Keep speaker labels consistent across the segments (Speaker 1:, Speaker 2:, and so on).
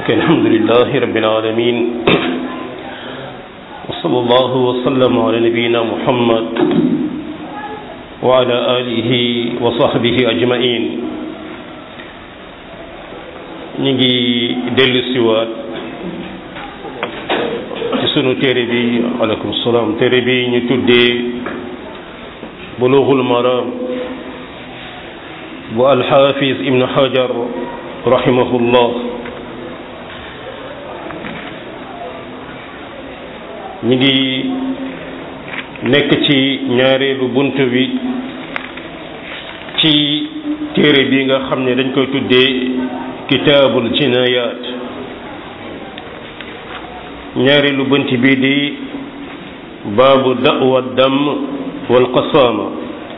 Speaker 1: ok alhamdulilahi rabbil alamin wa sallallahu wa sallam ala nabiyina muhammad wa ala alihi wa sahbihi ajmain ñu ngi dellu siwaat ci sunu téere bi aleykum salaam téere bi ñu tuddee bulughul maram bu alxaafis ibnu hajar rahimahullah ñu ngi nekk ci ñaareelu bunt bi ci téere bi nga xam ne dañ koy tuddee kitaabul jinayat ñaareelu bunt bi di baabu da'wa dam wal qasaama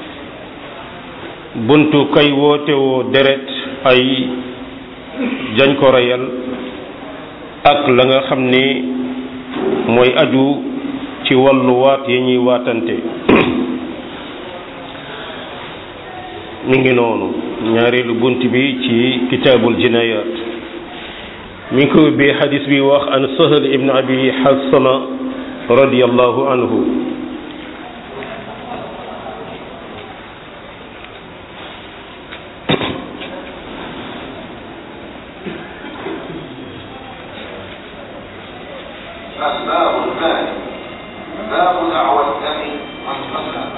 Speaker 1: buntu kay woote woo deret ay jañ ko reyal ak la nga xam ni mooy aju ci wàllu waat yi ñuy waatante mi ngi noonu ñaareelu bunt bi ci kitaabul jinayat mi ngi ko ubbee xadis bi wax an sahl ibn abi xasama radiallahu anhu
Speaker 2: الباب الثاني باب دعوى الدم والقسم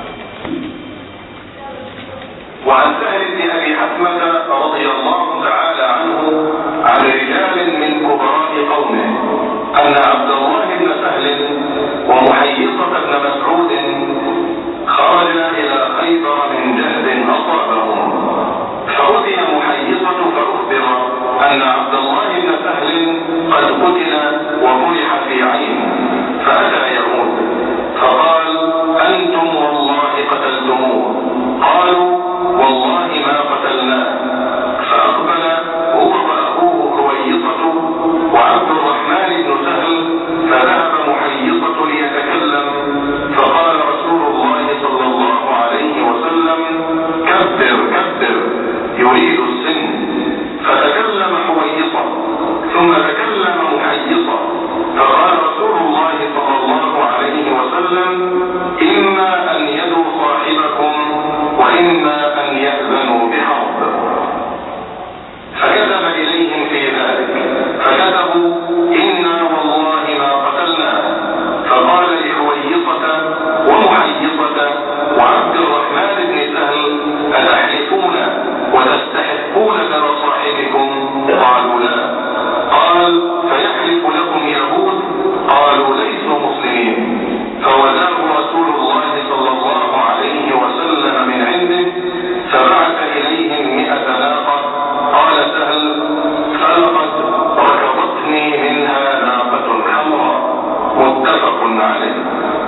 Speaker 2: وعن سهل بن ابي حثمه رضي الله تعالى عنه عن رجال من كبراء قومه ان عبد الله بن سهل ومحيصه بن مسعود خرجا الى خيبر من جهد اصابهم فأتي محيصة فأخبر أن عبد الله بن سهل قد قتل وطرح في عين فأتى يهود فقال أنتم والله قتلتموه قالوا والله ما قتلناه فأقبل هو وأخوه كويصة وعبد الرحمن بن سهل فذهب محيصة ليتكلم فقال رسول الله صلى الله عليه وسلم كبر كبر يريد السن فتكلم حويصة ثم تكلم محيصة فقال رسول الله صلى الله عليه وسلم إما أن يدوا صاحبكم وإما أن يأذنوا بحرب فكتب إليهم في ذلك فكتبوا إنا والله ما قتلناه فقال لحويصة ومحيصة وعبد الرحمن بن سهل أتحلفون وتستحقون دم صاحبكم قالوا لا قال فيحلف لكم يهود قالوا ليسوا مسلمين فوداه رسول الله صلى الله عليه وسلم من عنده فبعث إليهم مئة ناقة قال سهل فلقد ركضتني منها ناقة حمراء متفق عليه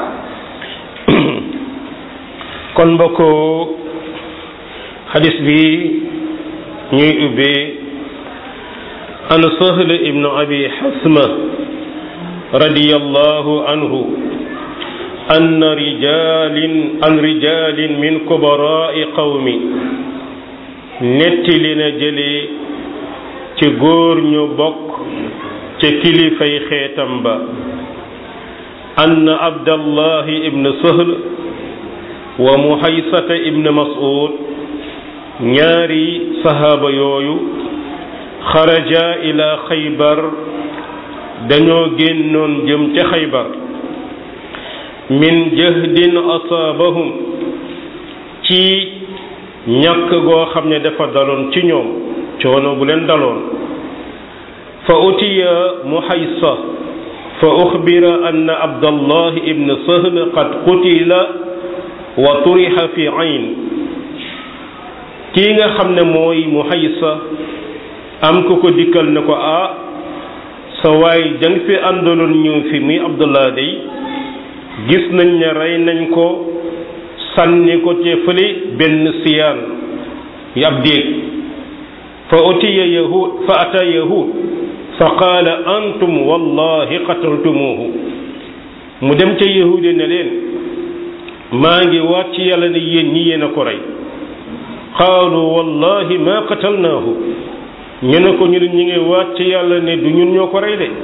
Speaker 1: kon mbokk xadis bi ñuy ubbee an sahl ibnu abi xasma radiyallahu anhu an rijalin an rijalin min kubaraai qawmi netti li na jëlee ci góor ñu bokk ca kilifay xeetam ba ann abdallahi ibn sahl wa muhaysata ibn mas'ud ñaari sahaaba yooyu xaraja ila xaybar dañoo génnoon jëm ca xaybar min jahdin asaabahum ci ñàkk goo xam ne dafa daloon ci ñoom coono bu leen daloon fa utiya muhaysa fa uxbira anna abdallah ibn sahl qad qutila wa turiha fi ayn kii nga xam ne mooy muhaysa am ku ko dikkal ne ko ah sa waay jang fi àndaloon ñu fi muy abdullah day gis nañ ne rey nañ ko sànni ko ci fële benn siyaan yi ab déeg fa utiya yahud fa ata yahud fa qaala antum wallahi qataltumuhu mu dem ca yahudi ne leen maa ngi waat ci yàlla ne yéen ñi yéen a ko rey qaalu wallahi ma qatalnaahu ñu ne ko ñu ne ñu ngi waat ci yàlla ne du ñun ñoo ko rey de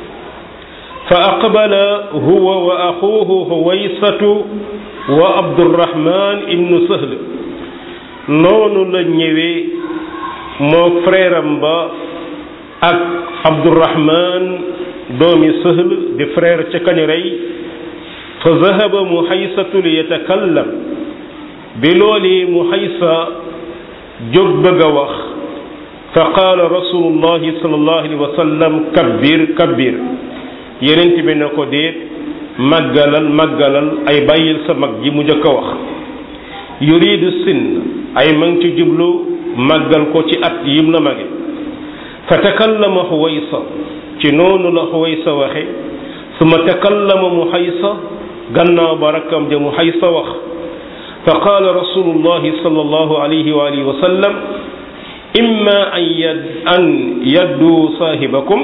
Speaker 1: fa aqbala huwa wa axuuhu huwaysatu wa abdurrahman ibnu sahl noonu la ñëwee moo frère am ba ak abdurrahman doomi sahl di frère ca kañu rey fa zahaba muhaysatu li yatakallam bi looli muhaysa jóg bëgg a wax fa qaala rasulullahi sallallahu alayhi wa sallam kabbir kabbir yenent bi ne ko déet màggalal màggalal ay bàyyil sa mag ji mu njëkk a wax yuridu sin ay ma ngi ci jublu màggal ko ci at yim la mage fa takallama xuwaysa ci noonu la xuwaysa waxe suma takallama muhaysa gannaaw ba rakkam ja muhaysa wax fa qaala rasulullahi sallallahu alayhi wa alihi wa sallam imma an yad an yaddu saahibakum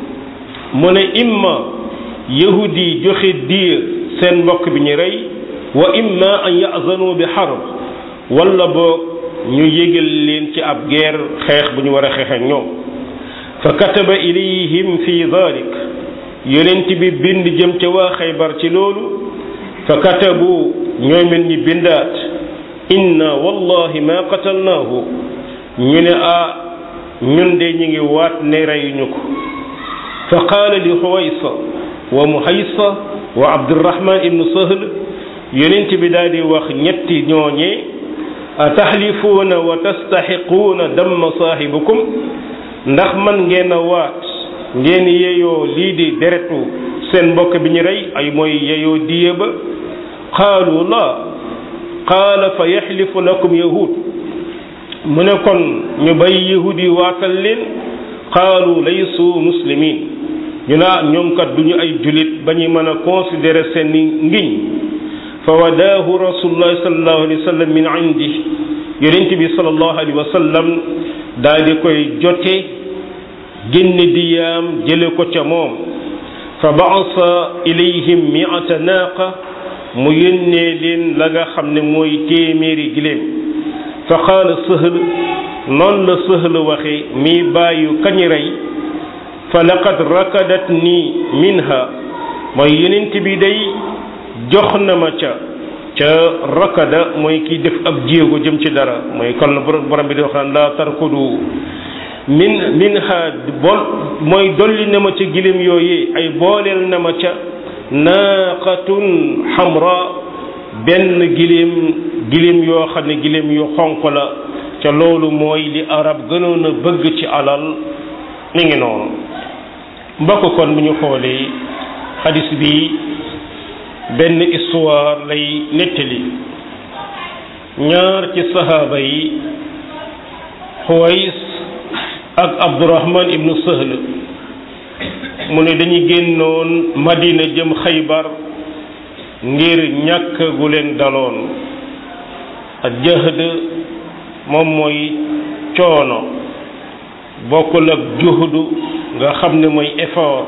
Speaker 1: mu ne imma yahudi joxe diir seen mbokk bi ñu rey wa imma an yazanu bi xarb wala boog ñu yégal leen ci ab guerre xeex bu ñu war a xeex ak ñoom fa kataba ilayhim fi dalik yonent bi bind jëm ca waa xaybar ci loolu fa katabu ñoomen ñi bindaat inna wallahi ma qatalnaahu ñu ne ah ñun de ñu ngi waat ne reyuñu ko fa qaala li xuwaysa wa muhaysa wa abdurahman ibnu sahl yonent bi daal di wax ñetti ñooñee ataxlifuuna wa tastaxiquuna damma saahibukum ndax man ngeen a waat ngeen yeyoo lii di deretu seen mbokk bi ñu rey ay mooy yeyoo diye ba qaalu la qaala fa yaxlifu lakum yahud mu ne kon ñu bay yahud yi waatal leen qaalu laysu muslimin ñu naa ñoom kat duñu ay julit ba ñu mën a considérer seen ngiñ fa wadaahu rasulullahi sallallahu alayhi wa sallam min indi yonent bi sallallahu alayhi wa sallam daal di koy jote génne diyaam jële ko ca moom fa baasa ilayhim miata naaqa mu yónnee leen la nga xam ne mooy téeméeri giléem fa qaala sëhl noonu la sëhl waxe mi bàyyu kañ rey fa laqad rakadat nii minha mooy yonent bi day jox na ma ca ca rakada mooy kiy def ab jéego jëm ci dara mooy kon borom bi di wax naan laa tarkudu min minha bol mooy dolli na ma ca gilim yooyee ay booleel na ma ca naaqatun xamra benn gilim gilim yoo xam ne gilim yu xonq la ca loolu mooy li arab gënoon a bëgg ci alal mi ngi noonu mbokk kon bu ñu xoolee xadis bi benn histoire lay nettali ñaar ci sahaaba yi xuways ak abdurahman ibnu sahl mu ne dañu génnoon madina jëm xaybar ngir ñàkk gu leen daloon ak jahd moom mooy coono bokkul ak juhdu nga xam ne mooy effort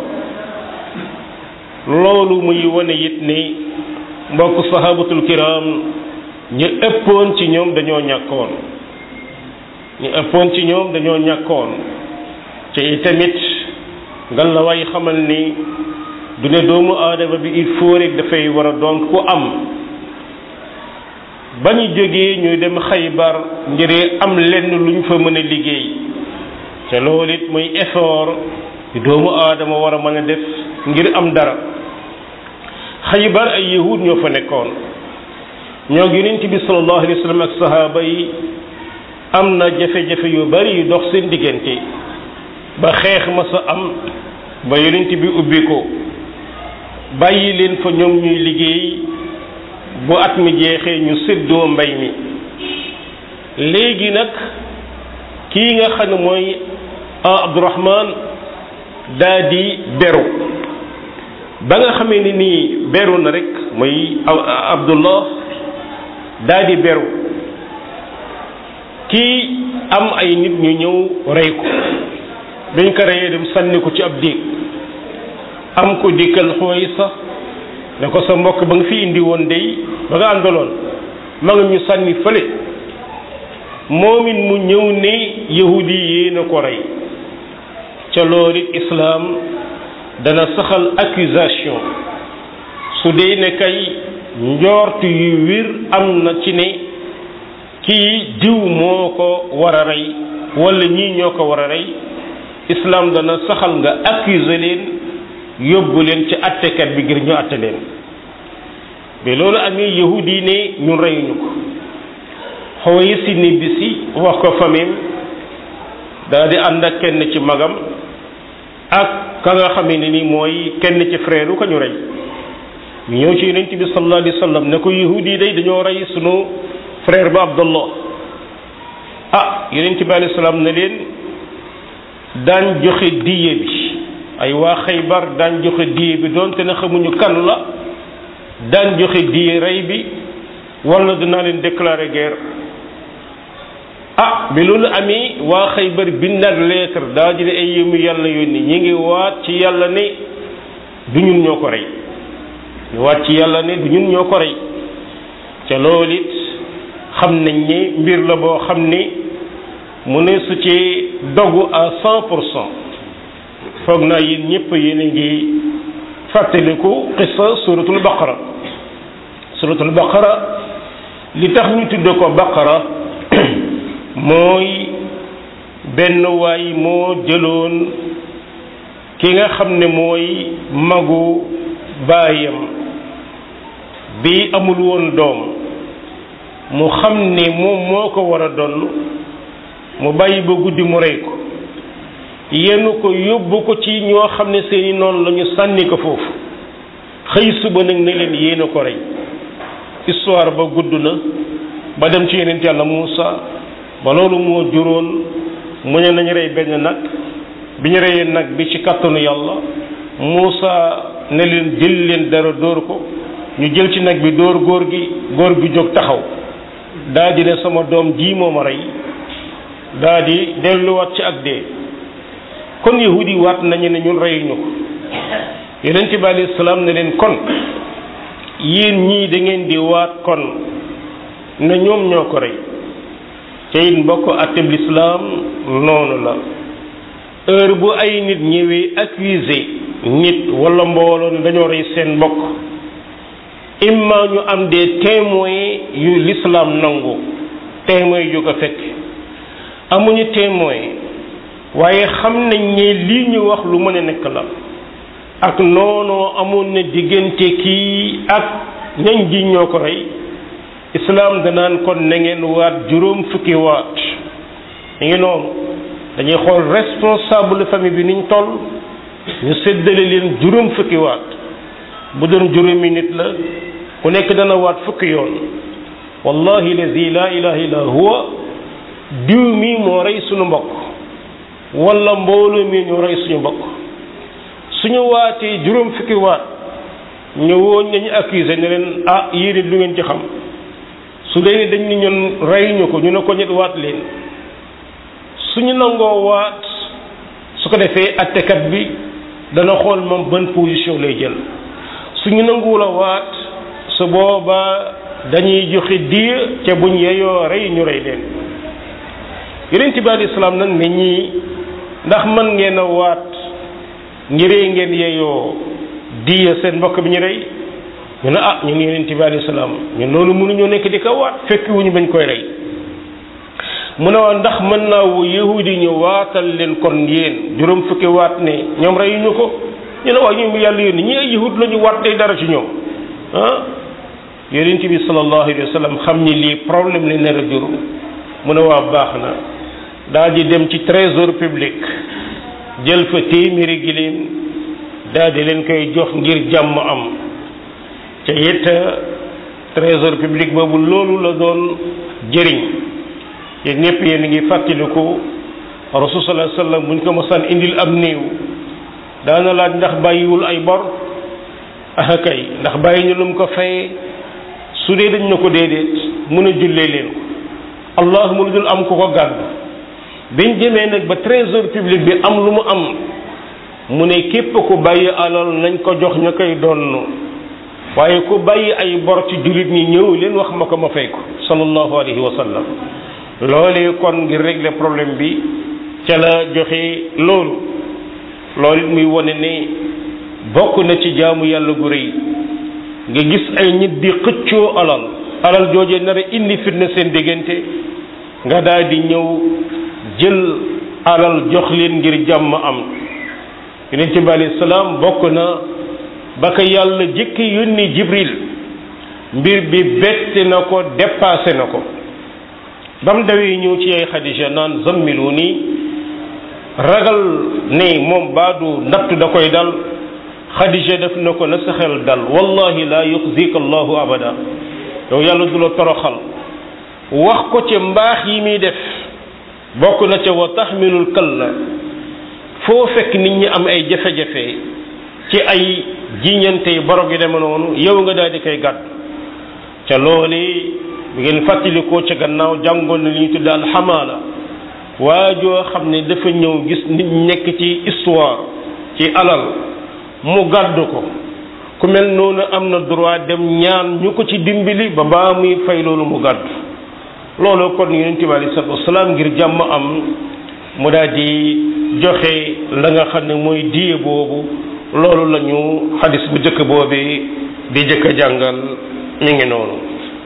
Speaker 1: loolu muy wane it ni mbokk sahabatul kiram ñu ëppoon ci ñoom dañoo ñàkkoon ñu ëppoon ci ñoom dañoo ñàkkoon te itamit ngal la way xamal ni du ne doomu aadama bi il faut rek dafay war a doon ku am ba ñu jógee ñuy dem xaybar ngir am lenn luñ fa mën a liggéey te loolu it muy effort doomu aadama war a mën a def ngir am dara xaybar ay yahud ñoo fa nekkoon ñoo yonent bi sallallahu alayhi wa sallam ak sahaaba yi am na jafe-jafe yu bari yu dox seen diggante ba xeex ma sa am ba yonent bi ubbi ko bàyyi leen fa ñoom ñuy liggéey bu at mi jeexee ñu séddoo mbay mi léegi nag kii nga xam ne mooy Abdurahman daa di beru ba nga xamee ni nii beru na rek mooy Abdullah daa di beru kii am ay nit ñu ñëw rey ko dañ ko reyee dem sànni ko ci ab déeg am ko dikkal xooy sax ne ko sa mbokk ba nga fi indi woon dey ba nga àndaloon ma nga ñu sànni fële moom it mu ñëw ne yahudi yi na ko rey ca loolu it islaam dana saxal accusation su dee ne kay njort yu wir am na ci ne kii diw moo ko war a rey wala ñii ñoo ko war a rey islaam dana saxal nga accuser leen yóbbu leen ci attekat bi ngir ñu atte leen mais loolu amee yahudi yi ne ñun reyuñu ko xawayi si ni bisi wax ko famille daa di ànd ak kenn ci magam ak ka nga xamee ne ni mooy kenn ci frère ko ñu rey ñu ñëw ci yonent bi sallallahu alayhi wa sallam ne ko yahudi yi day dañoo rey sunu frère ba abdallah ah yonent bi alayhi salaam ne leen daan joxe diye bi ay waa xaybar daan joxe diye bi doonte ne xamuñu kan la daan joxe diye rey bi wala dinaa leen déclarer guerre ah bi loolu amee waa xaybar bindaat lettre daa ji ne ay yéemu yàlla yónni ñi ngi waat ci yàlla ne du ñun ñoo ko rey ñu waat ci yàlla ne du ñun ñoo ko rey ca loolu it xam nañ ne mbir la boo xam ne mu ne su ci dogu à cent pour cent foog naa yéen ñëpp yéen a ngi fàttaliku qissa suratul baqara suratul baqara li tax ñu tudde ko baqara mooy benn waay moo jëloon ki nga xam ne mooy magu baayam bi amul woon doom mu xam ne moom moo ko war a donn mu bàyyi ba guddi mu rey ko yenu ko yóbbu ko ci ñoo xam ne seeni noonu la ñu sànni ko foofu xëy suba nag ne leen yéen a ko rey histoire ba gudd na ba dem ci yeneen yàlla Muusa ba loolu moo juróon mu ne nañu rey benn nag bi ñu reyee nag bi ci kattanu yàlla Muusa ne leen jël leen dara dóor ko ñu jël ci nag bi dóor góor gi góor gi jóg taxaw daa di ne sama doom ji moo ma rey daa di delluwaat ci ak dee kon yahudi waat nañu ne ñun reyuñu ko yonent bi alayhi salaam ne leen kon yéen ñii da ngeen di waat kon ne ñoom ñoo ko rey te it mbokk atteb lislaam noonu la heure bu ay nit ñëwee accusé nit wala mbooloo ne dañoo rey seen mbokk imma ñu am des témoins yu l'islam nangu témoins yu ko fekk amuñu témoin waaye xam nañ ne lii ñu wax lu mën a nekk la ak noonoo amoon na diggante kii ak ñañ ji ñoo ko rey islaam danaan kon na ngeen waat juróom fukki waat mi ngi noonu dañuy xool responsable famille bi niñ toll ñu séddale leen juróom fukki waat bu doon juróomi nit la ku nekk dana waat fukki yoon wallahi lazi la ilaha illa huwa diw mi moo rey suñu mbokk wala mbooloo mi ñu rey suñu mbokk suñu waatee juróom fukki waat ñu wooñ nañu accusé ne leen ah yéen lu ngeen ci xam su dee dañ ni ñun rey ñu ko ñu ne ko ñet waat leen suñu nangoo waat su ko defee attekat bi dana xool moom ban position lay jël suñu nanguwul a waat su boobaa dañuy joxe diir ca buñ yeyoo rey ñu rey leen yonent bi alayhi salaam nag ne ñii ndax mën ngeen a waat ngiree ngeen yeyoo diya seen mbokk bi ñu rey ñu ne ah ñun yonent bi alayhi salaam ñun loolu mënuñoo nekk di ko waat fekk wuñu bañ koy rey mu ne waa ndax mën naa wu yahudi ñu waatal leen kon yéen juróom fukki waat ne ñoom reyuñu ko ñu ne waa ñoom yàlla yónni ñi ay yahud la ñu waat day dara ci ñoom ah yonent bi sallallahu alayhi wa sallam xam ni lii problème la nar a jur mu ne waa baax na daal di dem ci trésor public jël fa téeméeri giléem daal di leen koy jox ngir jàmm am te it trésor public boobu loolu la doon jëriñ yéen ñëpp yéen a ngi fàttaliku rasul sallallahu alayhi wasallam buñ ko mosaan indil am néew daana laaj ndax bàyyiwul ay bor ah kay ndax bàyyi ñu lu mu ko fayee su dee dañ na ko déedéet mun a jullee leen ko allahuma lu dul am ku ko gàddu biñ jëmee nag ba trésor public bi am lu mu am mu ne képp ku bàyyi alal nañ ko jox ña koy donn waaye ku bàyyi ay bor ci jullit ñi ñëw leen wax ma ko ma fay ko sallallahu alayhi wa sallam loolee kon ngir régler problème bi ca la joxe loolu loolu it muy wone ne bokk na ci jaamu yàlla gu rëy nga gis ay nit di xëccoo alal alal joojee nar a indi fitna seen diggante nga daal di ñëw jël alal jox leen ngir jàmm am yonent bi alayhi salaam bokk na ba ko yàlla jëkk yónni jibril mbir bi bette na ko dépassé na ko ba mu dawee ñëw ci ay xadija naan zammilu nii ragal ne moom baadu nattu da koy dal xadija def na ko na sa xel dal wallahi la yuxzika allahu abada yow yàlla du la toroxal wax ko ca mbaax yi muy def bokk na ca wa taxmilul kalla foo fekk nit ñi am ay jafe-jafe ci ay jiñante yi borog yi deme noonu yow nga daal di koy gàdd ca loole bu ngeen fàttalikoo ca gannaaw jàngoon na li ñu tudde alxamaala waa joo xam ne dafa ñëw gis nit nekk ci histoire ci alal mu gàdd ko ku mel noonu am na droit dem ñaan ñu ko ci dimbali ba baa muy fay loolu mu gàdd loolu kon yonent bi alei salatu wasalaam ngir jàmm am mu daal di joxe la nga xam ne mooy diye boobu loolu la ñu xadis bu jëkk boobi di jëkk a jàngal mi ngi noonu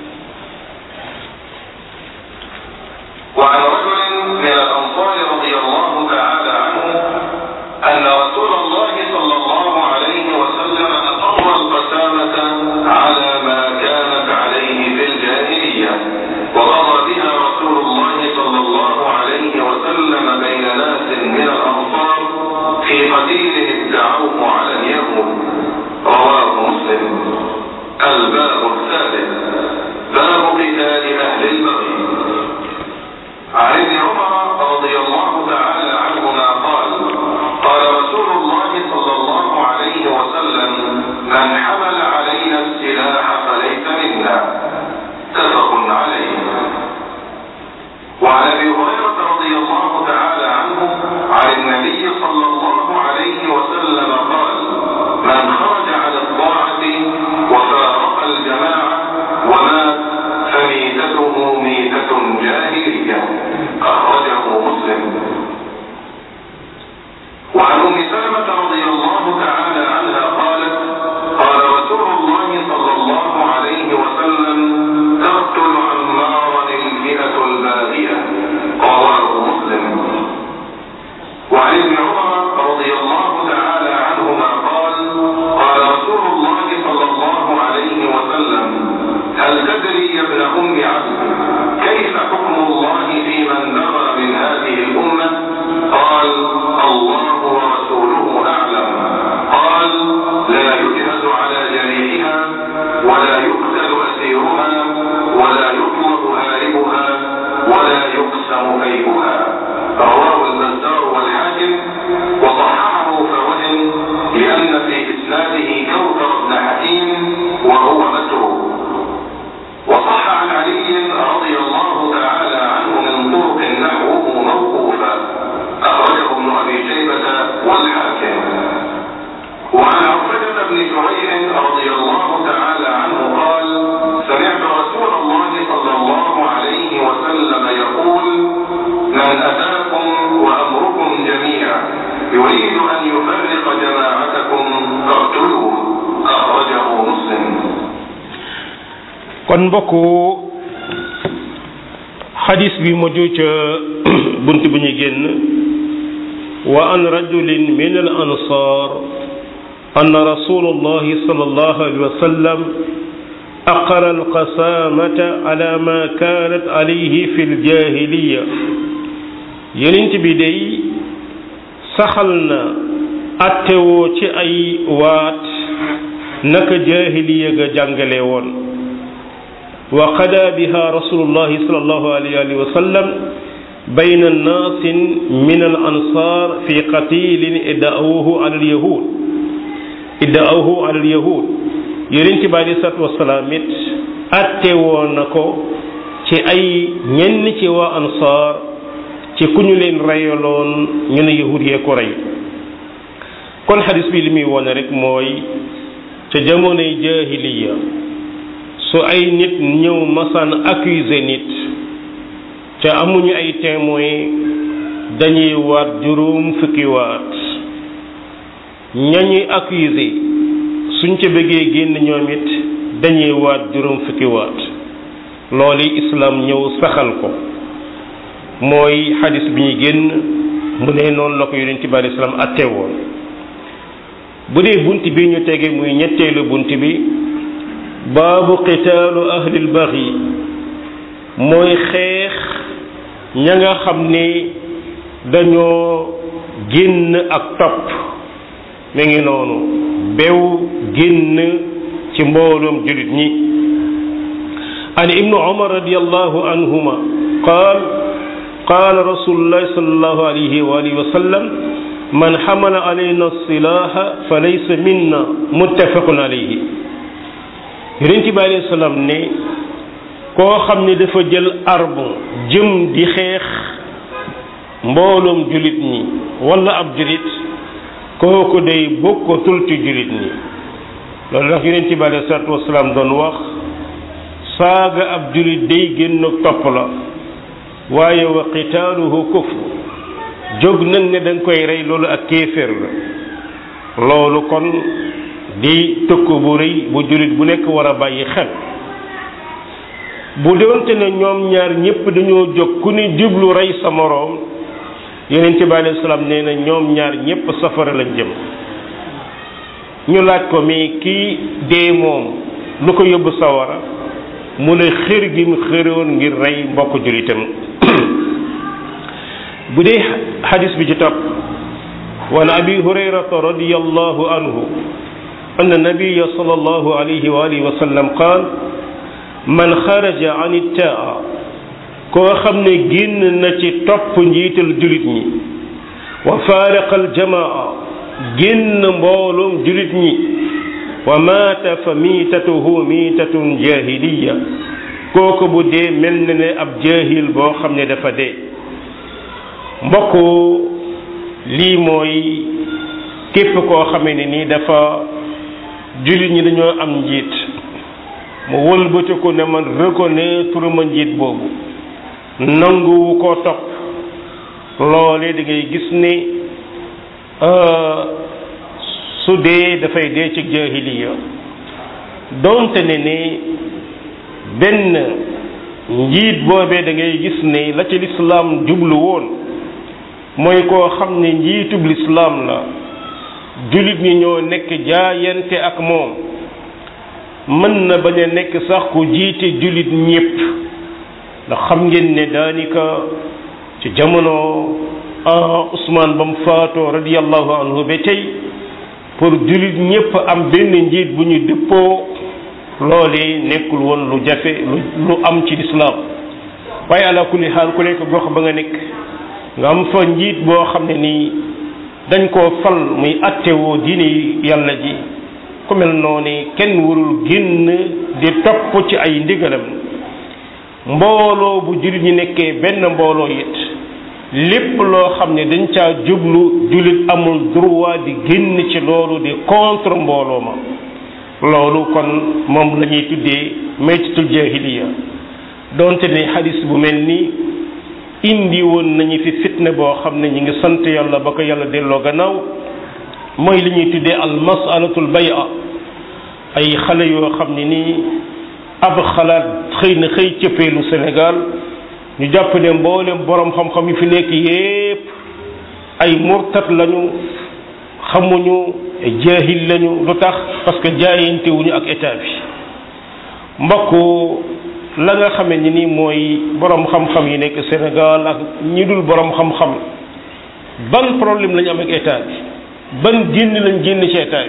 Speaker 2: وعن رجل من الأنصار رضي الله تعالى عنه أن رسول الله صلى الله عليه وسلم أقر القسامة على ما كانت عليه في الجاهلية وقضى بها رسول الله صلى الله عليه وسلم بين ناس من الأنصار في قتيل ادعوه على اليهود رواه مسلم الباب الثالث باب قتال أهل البغي عن ابن عمر رضي الله تعالى عنهما قال قال رسول الله صلى الله عليه وسلم من حمل علينا السلاح فليس منا متفق عليه وعن ابي هريره رضي الله تعالى عنه عن النبي صلى الله عليه وسلم قال من خرج على الطاعه وفارق الجماعه ومات فميتته ميته جاهليه اخرجه مسلم وعن ام سلمه رضي الله تعالى عنها قالت قال رسول الله صلى الله عليه وسلم تقتل عمارا الفئه الباغيه رواه مسلم وعن ابن عمر رضي الله تعالى عنهما قال قال رسول الله صلى الله عليه وسلم هل تدري يا ابن ام عبد كيف حكم الله في من نظر من هذه الامه قال الله ورسوله اعلم قال لا يجهز على جريحها ولا يقتل اسيرها ولا يطلق هاربها ولا يقسم كيدها رواه البزار والحاكم وصححه فوهم لان في اسناده كوثر بن حكيم وهو متروك وصح عن علي رضي الله تعالى عنه من طرق نحوه موقوفا أخرجه ابن أبي شيبة والحاكم وعن عبدة بن شعير رضي الله تعالى عنه قال سمعت رسول الله صلى الله عليه وسلم يقول من أتاكم وأمركم جميعا يريد أن يفرق جماعتكم فاقتلوه أخرجه مسلم
Speaker 1: kon mbokk xadis bi mujj ca bunt bu ñu génn wa an rajulin min al ansar أن رسول الله صلى الله عليه وسلم أقر القسامة على ما كانت عليه في الجاهلية يننت بدي سخلنا أتو ci ay waat naka jahiliya ga jàngale woon وقضى بها رسول الله صلى الله عليه وسلم بين الناس من الأنصار في قتيل ادعوه على اليهود ادعوه على اليهود يرنت بعد الصلاة والسلام atte woon na ko ci ay ñenn ci waa ansaar ci ku ñu leen reyaloon ñu ne yahud yee ko rey kon xadis bi li muy wone rek mooy ca jamonoy jahiliya su ay nit ñëw masaan accusé nit ca amuñu ay témoin dañuy waat juróom fukki waat ñañuy accusé suñ ca bëggee génn ñoom it dañuy waat juróom fukki waat loolu islam ñëw saxal ko mooy xadis bi ñu génn mu ne noonu la ko yonent bi alei salaam atte woon bu dee bunt bi ñu tege muy ñetteelu bunt bi baabu qitaalu ahlil baxi mooy xeex ña nga xam ni dañoo génn ak topp mi ngi noonu bew génn ci mbooloom julit ñi an ibnu umar radiallahu anhuma qaal qaal rasulullahi sallallahu alayhi wa alihi wa sallam man xamala alayna silaha fa laysa minna muttafaqun alayhi yonent bi alayhi salaam ne koo xam ne dafa jël arme jëm di xeex mbooloom julit ñi wala ab julit kooku day bokkatul ci julit ñi loolu tax yonent bi alayhi salaatu wasalaam doon wax saaga ab julit day génn topp la waaye wa qitaaluhu kufr jóg nag ne da nga koy rey loolu ak kéeféer la loolu kon di tëkk bu rëy bu julit bu nekk war a bàyyi xel bu doonte ne ñoom ñaar ñépp dañoo jóg ku ni jublu rey sa moroom yonente bi alayhi salaam nee na ñoom ñaar ñépp safara lañ jëm ñu laaj ko mais kii dee moom lu ko yóbbu sawara mu ne xër gi mu xëroon ngir rey mbokk julitam bu dee xadis bi ci topp wa an abi hurayrata radiyallahu anhu anna nabiya sallallahu alayhi wa alihi wa sallam qaal man xaraja an ittaa koo xam ne génn na ci topp njiital julit ñi wa faaraqa aljamaa génn mbooloom julit ñi wa maata fa miitatuhu miitatun jahiliya kooku bu dee mel na ne ab jahil boo xam ne dafa dee mbokk lii mooy képp koo xamee ne nii dafa julit ñi dañoo am njiit mu wëlbati ko ne man reconnaître ma njiit boobu nanguwu koo topp loole da ngay gis ni su dee dafay dee ci jahiliya donte ne ne benn njiit boobee da ngay gis ne la ci lislaam jublu woon mooy koo xam ne njiitub lislaam la jullit ñi ñoo nekk jaayante ak moom mën na bañ a nekk sax ku jiite jullit ñépp ndax xam ngeen ne daanaka ci jamono Usmaan ba mu faatoo radiyallahu anhu ba tey pour jullit ñépp am benn njiit bu ñu dëppoo loolee nekkul woon lu jafe lu am ci lislaam waaye ala kulli xaal ku nekk gox ba nga nekk nga am fa njiit boo xam ne nii dañ koo fal muy attewoo diine yàlla ji ku mel noonu kenn warul génn di topp ci ay ndigalam mbooloo bu jullit ñi nekkee benn mbooloo it lépp loo xam ne dañ caa jublu jullit amul droit di génn ci loolu di contre mbooloo ma loolu kon moom la ñuy tuddee maytatul jahiliya donte ne xadis bu mel ni indi woon nañu fi fitna boo xam ne ñi ngi sant yàlla ba ko yàlla delloo gannaaw mooy li ñuy tuddee al masalatul bay'a ay xale yoo xam ne nii ab xalaat xëy na xëy cëppeelu Sénégal ñu jàpp ne mboolem borom xam-xam yi fi nekk yépp ay murtat lañu xamuñu jaahil lañu lu tax parce que jaayante wuñu ak état bi mbokk la nga xamee ni ni mooy borom xam-xam yi nekk Sénégal ak ñi dul borom xam-xam ban problème lañu am ak état bi ban génn lañ génn ci état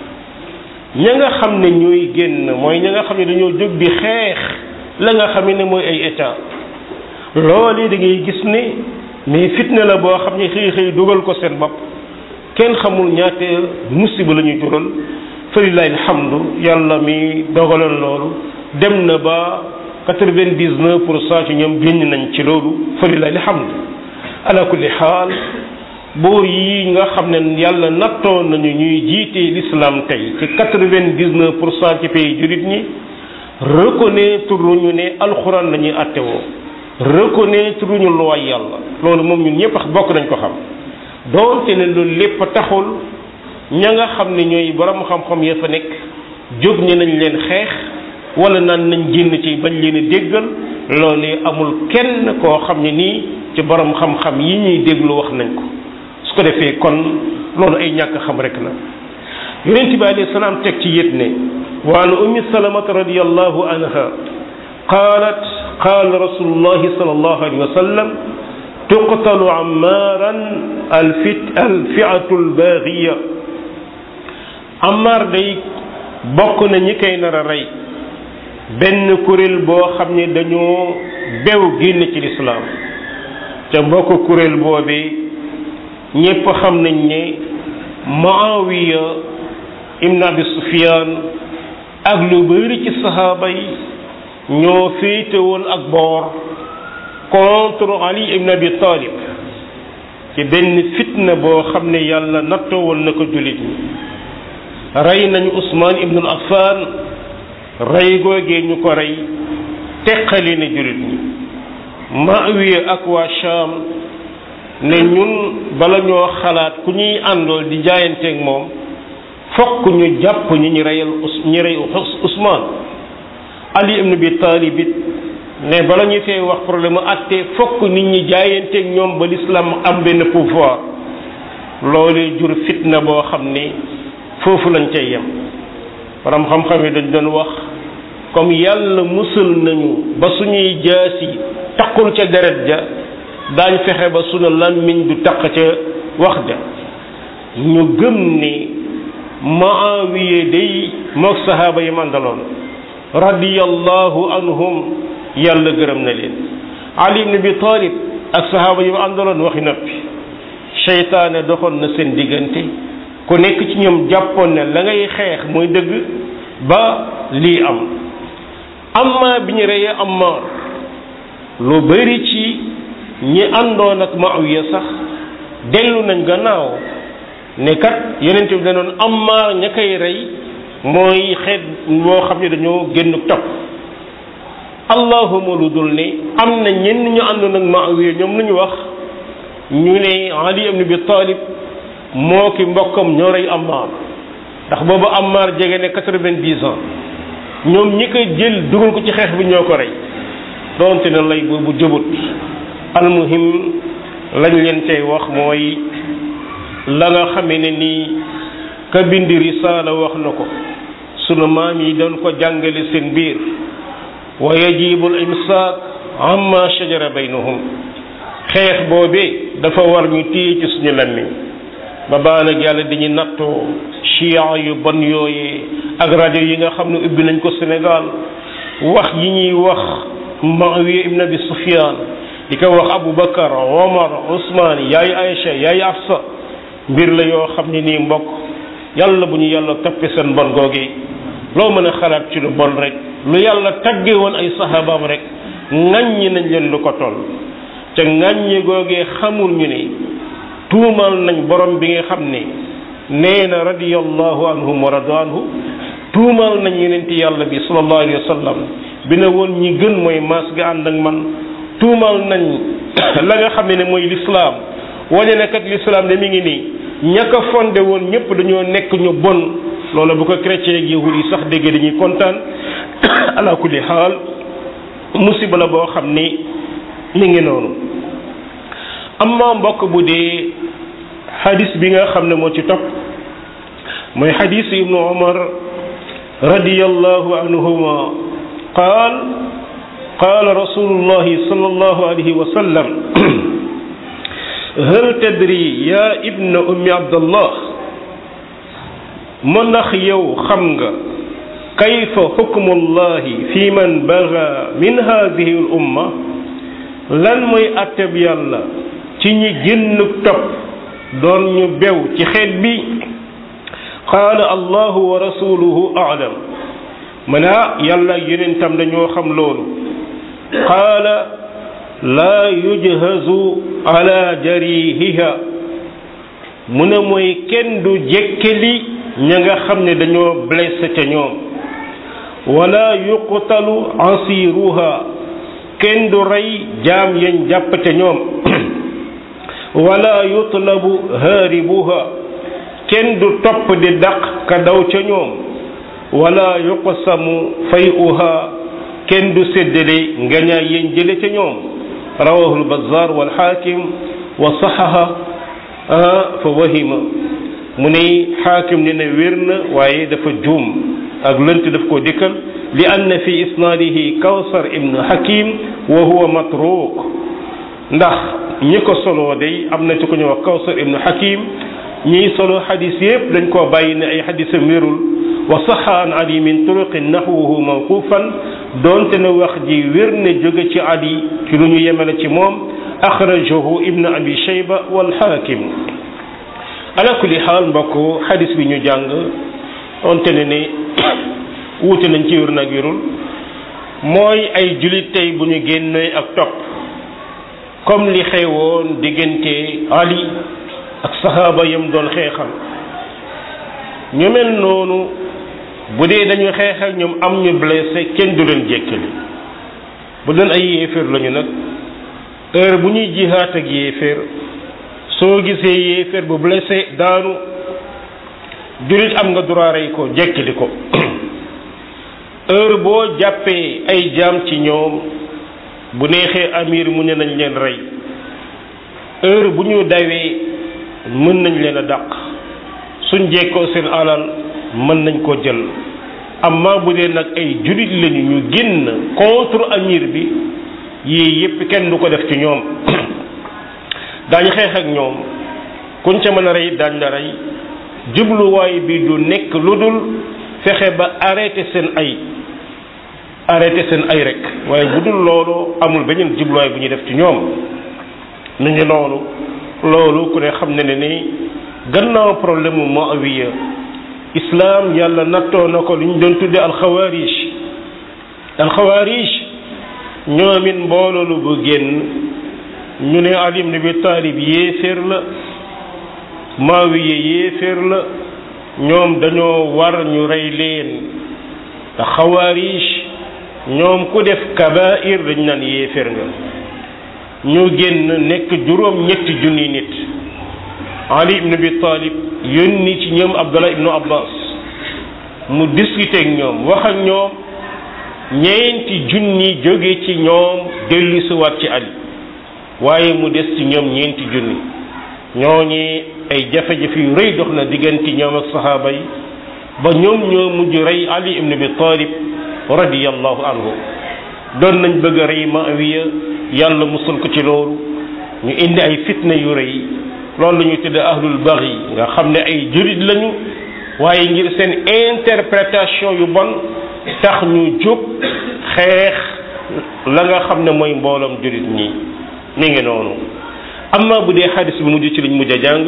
Speaker 1: bi ña nga xam ne ñooy génn mooy ña nga xam ne dañoo jóg di xeex la nga xam ne mooy ay état loolu da ngay gis ne mais fitna la boo xam ne xëy xëy dugal ko seen bopp kenn xamul ñaate musiba la ñuy jural falilahi alhamdu yàlla mi dogaloon loolu dem na ba quatre-vingt-dix-neuf pour cent ci ñoom génn nañ ci loolu falilahi alhamdu ala kulli xaal buur yi nga xam ne yàlla nattoon nañu ñuy jiite l'islam tey ci quatre-vingt-dix-neuf pour cent ci pays jullit ñi reconnaître ñu ne alxuraan la ñuy attewoo reconnaître ñu loi yàlla loolu moom ñun ñëpp bokk nañ ko xam doonte ne loolu lépp taxul ña nga xam ne ñooy borom xam-xam ya fa nekk jóg ni nañ leen xeex wala naan nañ génn ci bañ leen a déggal loolu amul kenn koo xam ne nii ci borom xam-xam yi ñuy déglu wax nañ ko su ko defee kon loolu ay ñàkk xam rek la yonent bi alayhi salaam teg ci yët ne wa an ummi salamata radiyallahu anha qaalat qaala rasulullahi sallallahu alayhi wa sallam tuqtalu ammaaran alfit alfiatu albaaxiya ammaar day bokk na ñi koy nar a rey benn kuréel boo xam ne dañoo bew génn ci lislaam ca mbokk kuréel boobee ñépp xam nañ ne Muawiya ibn Abi Sufyaan ak lu bari ci saxaaba yi ñoo féete woon ak boor contre Ali ibn Abi Talib ci benn fitna boo xam ne yàlla nattoo woon na ko jullit ñi rey nañu Usmaan ibn Affan rey googee ñu ko rey teqali na jullit ñi Muawiya ak waa Shaam ne ñun bala ñoo xalaat ku ñuy àndool di jaayanteeg moom fokk ñu jàpp ñi ñu reyal ñi rey Usmaan Ali ibn Abi Talib it ne bala ñu fee wax problème atte fokk nit ñi jaayanteeg ñoom ba l'islam am benn pouvoir loolu jur fitna boo xam ni foofu lañ cay yem borom xam-xam yi dañ doon wax comme yàlla musul nañu ba suñuy jaasi taqul ca deret ja daañ fexe ba sunu làmmiñ du taq ca wax ja ñu gëm ni Muawiya day mook sahaaba yi mandaloon radiyallahu anhum yàlla gërëm na leen Ali ibn Abi Talib ak sahaaba yi àndaloon waxi noppi seytaane doxoon na seen diggante ku nekk ci ñoom jàppoon ne la ngay xeex mooy dëgg ba lii am amma bi ñu reyee Ammar lu bari ci ñi àndoon ak Muawiya sax dellu nañ gannaaw ne kat yonent bi danoon Ammar ña koy rey mooy xeet moo xam ne dañoo génn topp allahuma lu dul ne am na ñenn ñu àndoon ak Muawiya ñoom lu ñu wax ñu ne Ali ibn Abi Talib moo ki mbokkam ñoo rey Ammar ndax boobu Ammar jege ne quatre-vingt-dix ans ñoom ñi ko jël dugal ko ci xeex bi ñoo ko rey doonte ne lay boobu jëbut almuhim lañ leen cay wax mooy la nga xamee ne nii ka bindi risaala wax na ko sunu maam yi doon ko jàngale seen biir wa yajibu al imsaak amma shajara baynahum xeex boobee dafa war ñu téye ci suñu lammiñ ba baa nag yàlla dañuy nattoo chia yu bon yooyee ak rajo yi nga xam ne ubbi nañ ko Sénégal wax yi ñuy wax Muawiya ibn Abi Sufyan di ko wax Aboubacar Omar Ousmane yaay Aïcha yaay Afsa mbir la yoo xam ne nii mbokk yàlla bu ñu yàlla toppee seen bon googee loo mën a xalaat ci lu bon rek lu yàlla taggee woon ay sahabaam rek ŋàññi nañ leen lu ko toll te ŋàññi googee xamul ñu ne tuumal nañ borom bi nga xam ne nee na radiyallahu anhum wa radu anhu tuumal nañ yonenti yàlla bi sallallahu alayhi wa sallam bi ne woon ñi gën mooy maas ga ànd ak man tuumal nañ la nga xam ne mooy lislaam wane ne kat lislaam de mi ngi nii ñàkk a fondé woon ñëpp dañoo nekk ñu bon loolu bu ko chrétien ak yahud yi sax déggee dañuy kontaan ala kulli xaal musiba la boo xam ni mi ngi noonu amma mbokk bu dee xadis bi nga xam ne moo ci topp mooy xadis ibnu umar radiyallahu anhuma qaal qaala rasulullahi sallallahu alayhi wa sallam hal tadri ya ibna ummi abdallah mu ndax yow xam nga kayfa xukmullahi fi man baga min hadihi al umma lan mooy atteb yàlla ci ñi génn topp doon ñu bew ci xeet bi qaala allahu wa rasuluhu aalam mu ne ah yàlla ak yonentam dañoo xam loolu qaala laa yujhazu ala jarihiha mu ne mooy kenn du jekkeli ña nga xam ne dañoo blessé ca ñoom wala yuqtalu asiruha kenn du rey jaam yañ jàpp ca ñoom wala yutlabu haaribuha kenn du topp di daq ka daw ca ñoom wala yuqsamu fayuha kenn du séddale ngañaay yéen jële ca ñoom rawahu albazar walxaakim wa saxaha fa wahima mu ne xaakim ne ne wér na waaye dafa juum ak lënt daf koo dikkal li anna fi isnaadihi kawsar ibnu hakim wa huwa matruk ndax ñi ko soloo day am na ci ko ñu wax kawsar ibnu hakim ñiy solo xadis yépp dañ koo bàyyi ne ay xadisam wérul wa saxa an ali min turuqin naxwuhu mawqufan doonte ne wax ji wér ne jóge ci ali ci lu ñu yemale ci moom axrajahu ibnu abi shayba wal xaakim ala kulli xaal mbokk xadis bi ñu jàng onte ne ne wuute nañ ci wér nag wérul mooy ay julit tey bu ñu génnee ak topp comme li xewoon diggante ali ak saxaaba yam doon xeexal ñu mel noonu bu dee dañu xeex ak ñoom am ñu blessé kenn du leen jékkali bu doon ay yéeféer lañu nag heure bu ñuy jihaat ak yéeféer soo gisee yéeféer bu blessé daanu jullit am nga droit rey ko jekkili ko heure boo jàppee ay jaam ci ñoom bu neexee amir mu ne nañ leen rey heure bu ñu dawee mën nañ leen a dàq suñ jekkoo seen alal mën nañ ko jël amma bu dee nag ay jullit lañu ñu génn contre amir bi yii yépp kenn du ko def ci ñoom daañu xeex ak ñoom kuñ ca mën a rey daañ la rey jubluwaay bi du nekk lu dul fexe ba arrêté seen ay arrêté seen ay rek waaye bu dul loolu amul beneen jubluwaay bu ñuy def ci ñoom ni ngi noonu loolu ku ne xam ne ne ni gannaaw problème mu Muawiya islam yàlla nattoo na ko lu ñu doon tudde alxawaarij alxawaarij ñoom it mbooloo lu bu génn ñu ne Ali ibn Abi Talib yéeféer la Muawiya yéeféer la ñoom dañoo war ñu rey leen te xawaarij ñoom ku def kabair dañ naan yéeféer nga ñu génn nekk juróom ñetti junni nit Ali ibn Abi Talib yónni ci ñoom Abdullah ibnu Abbas mu discuter ak ñoom wax ak ñoom ñeenti junni jóge ci ñoom dellu si waat ci Ali waaye mu des ci ñoom ñeenti junni ñooñi ay jafe-jafe yu rëy dox na diggante ñoom ak saxaaba yi ba ñoom ñoo mujj rey Ali ibn Abi Talib radiyallahu anhu doon nañ bëgg a rey Muawiya yàlla musul ko ci loolu ñu indi ay fitna yu rëy loolu la ñuy tudde ahlul baghi nga xam ne ay jurit lañu waaye ngir seen interprétation yu bon tax ñu jóg xeex la nga xam ne mooy mbooloom jurit ñi mi ngi noonu amma bu dee xadis bi mujj ci liñ mujj a jàng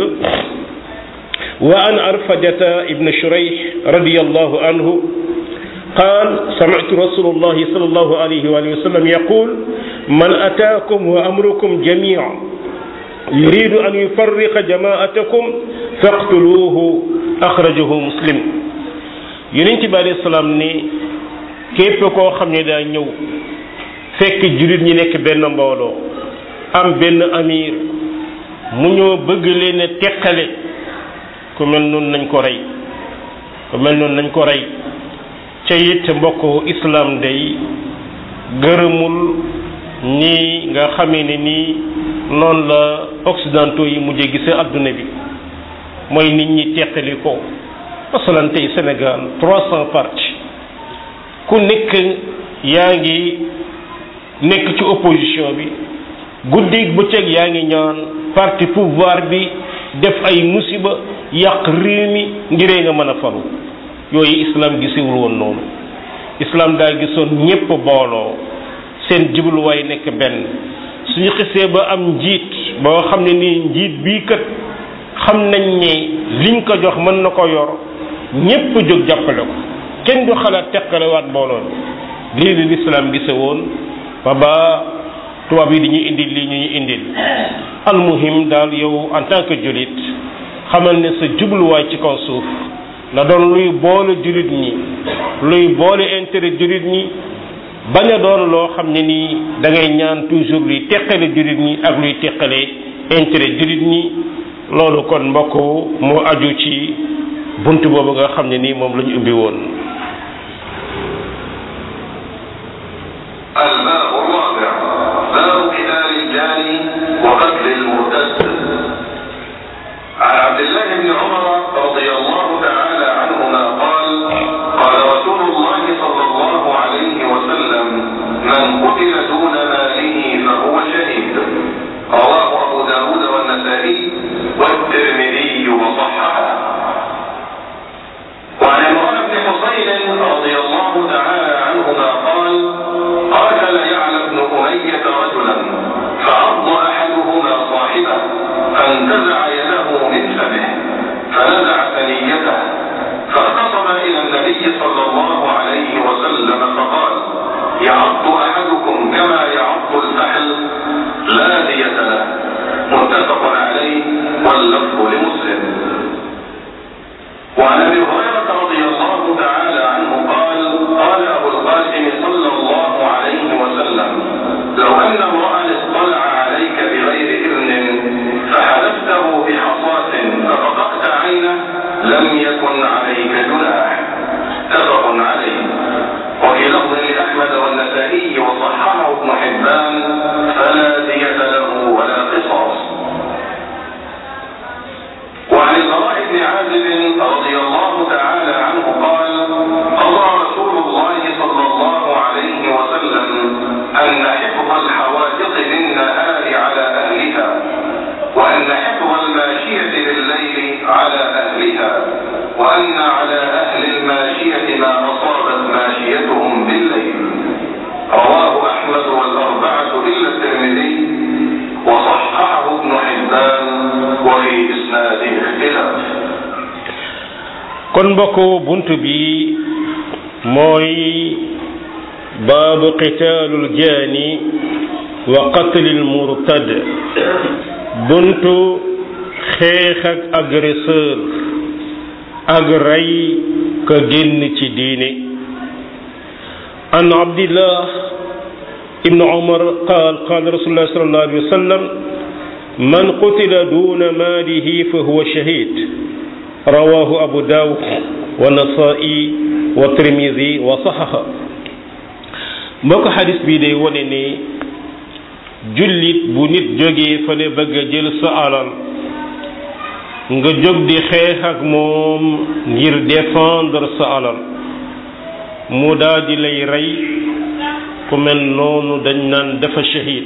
Speaker 1: wa an arfajata ibn shurayh radiyallahu anhu قال سمعت رسول الله صلى الله عليه وآله وسلم يقول من أتاكم وأمركم جميعا يريد أن يفرق جماعتكم فاقتلوه أخرجه مسلم yonent bi alayhi salaam ni képp koo xam ne daa ñëw fekk jullit ñi nekk benn mbooloo am benn amir mu ñoo bëgg leen a teqale ku mel noonu nañ ko rey ku mel noonu nañ ko rey ca it mbokk islam day gërëmul nii nga xamee ne nii noonu la occidentaux yi mujjee gisee adduna bi mooy nit ñi teqali ko masalan tey Sénégal trois cent partis ku nekk yaa ngi nekk ci opposition bi guddi bëccëg yaa ngi ñaan parti pouvoir bi def ay musiba yàq réew mi ngiree nga mën a faru yooyu islam gisewul woon noonu islam daa gisoon ñépp booloo seen jubluwaay nekk benn suñu xisee ba am njiit boo xam ne nii njiit bii kat xam nañ ne liñ ko jox mën na ko yor ñépp jóg jàppale ko kenn du xalaat teqalewaat mbooloo bi lii li lislaam gise woon ba ba tubaab yi dañuy indil lii ñuy indil almuhim daal yow en tant que jullit xamal ne sa jubluwaay ci kaw suuf na doon luy boole jullit ñi luy boole intérêt jullit ñi bañ a doon loo xam ne nii da ngay ñaan toujours luy teqale jullit ñi ak luy teqale intérêt jullit ñi loolu kon mbokk moo aju ci bunt boobu nga xam ne nii moom la ñu ubbi woon
Speaker 2: الباب الرابع باب قتال الجاني وقتل المرتد عن عبد الله بن عمر رضي الله تعالى عنهما قال قال رسول الله صلى الله عليه وسلم من قتل دون ماله فهو شهيد رواه أبو داود والنسائي والترمذي وصححه وعن عمران بن حصين رضي الله تعالى عنهما قال قاتل يعلى بن أمية رجلا فعض أحدهما صاحبه فانتزع يده من فمه فنزع ثنيته فاختصم إلى النبي صلى الله عليه وسلم فقال يعض أحدكم كما يعض الفحل لا دية له متفق عليه واللفظ لمسلم وعن ابي هريره رضي الله تعالى عنه قال قال ابو القاسم صلى الله عليه وسلم لو ان امرا اطلع عليك بغير اذن فحلفته بحصاه ففقأت عينه لم يكن عليك جناح متفق عليه وفي لفظ لاحمد والنسائي وصححه ابن حبان فلا دية له ولا قصاص وعن البراء بن عازب رضي الله تعالى عنه قال قضى رسول الله صلى الله عليه وسلم أن حفظ الحوادث بالنهار على أهلها وأن حفظ الماشية بالليل على أهلها وأن على أهل الماشية ما أصابت ماشيتهم بالليل رواه أحمد والأربعة إلا الترمذي وصححه ابن حبان وفي إسناده اختلاف
Speaker 1: kon mbokk bunt bi mooy baabu qitaalul jaani wa qatlil murtad buntu xeex ak agresseur ak rey ka génn ci diine an abdillah ibn umar qaal qaal rasulullah sallallahu alayhi wa sallam man qutila duna maalihi fa huwa shahid rawahu abu daawud wa nasaa'i wa tirmidi wa saxaxa mbokk xadis bi day wone ne jullit bu nit jógee fale bëgg a jël sa alal nga jóg di xeex ak moom ngir défendre sa alal mu daal di lay rey ku mel noonu dañ naan dafa shahid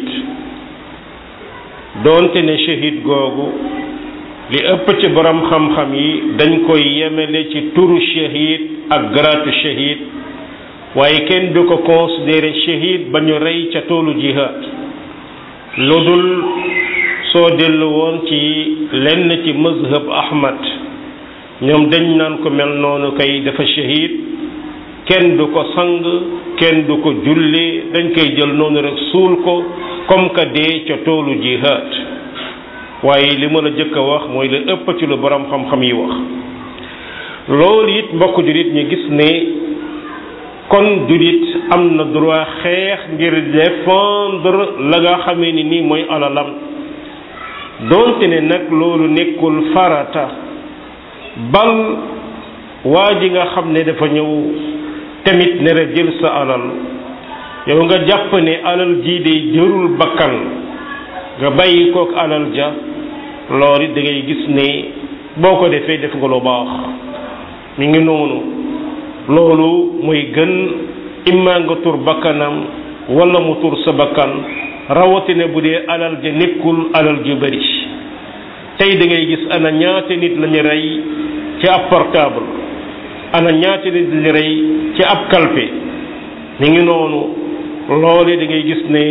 Speaker 1: doonte ne shahid googu li ëpp ci borom xam-xam yi dañ koy yemele ci turu shahid ak garaatu shahid waaye kenn du ko considéré shahid ba ñu rey ca toolu jihad lu dul soo dellu woon ci lenn ci mazhab ahmad ñoom dañ naan ko mel noonu kay dafa shahid kenn du ko sang kenn du ko julli dañ koy jël noonu rek suul ko comme que dee ca toolu jihad waaye li mën a jëkk a wax mooy la ëpp ci lu borom xam-xam yi wax loolu it mbokk julit ñu gis ne kon julit am na droit xeex ngir défendre la nga xamee ni nii mooy alalam doonte ne nag loolu nekkul farata bal waa ji nga xam ne dafa ñëw tamit ne la jël sa alal yow nga jàpp ne alal jii de jërul bakkan nga bàyyi kook alal ja loolu it da ngay gis ne boo ko defee def nga lu baax mi ngi noonu loolu muy gën immaa nga tur bakkanam wala mu tur sa bakkan rawatina bu dee alal ja nekkul alal ju bari tey da ngay gis ana ñaata nit lañu rey ci ab portable ana ñaata nit lañu rey ci ab kalpe mi ngi noonu loole da ngay gis ne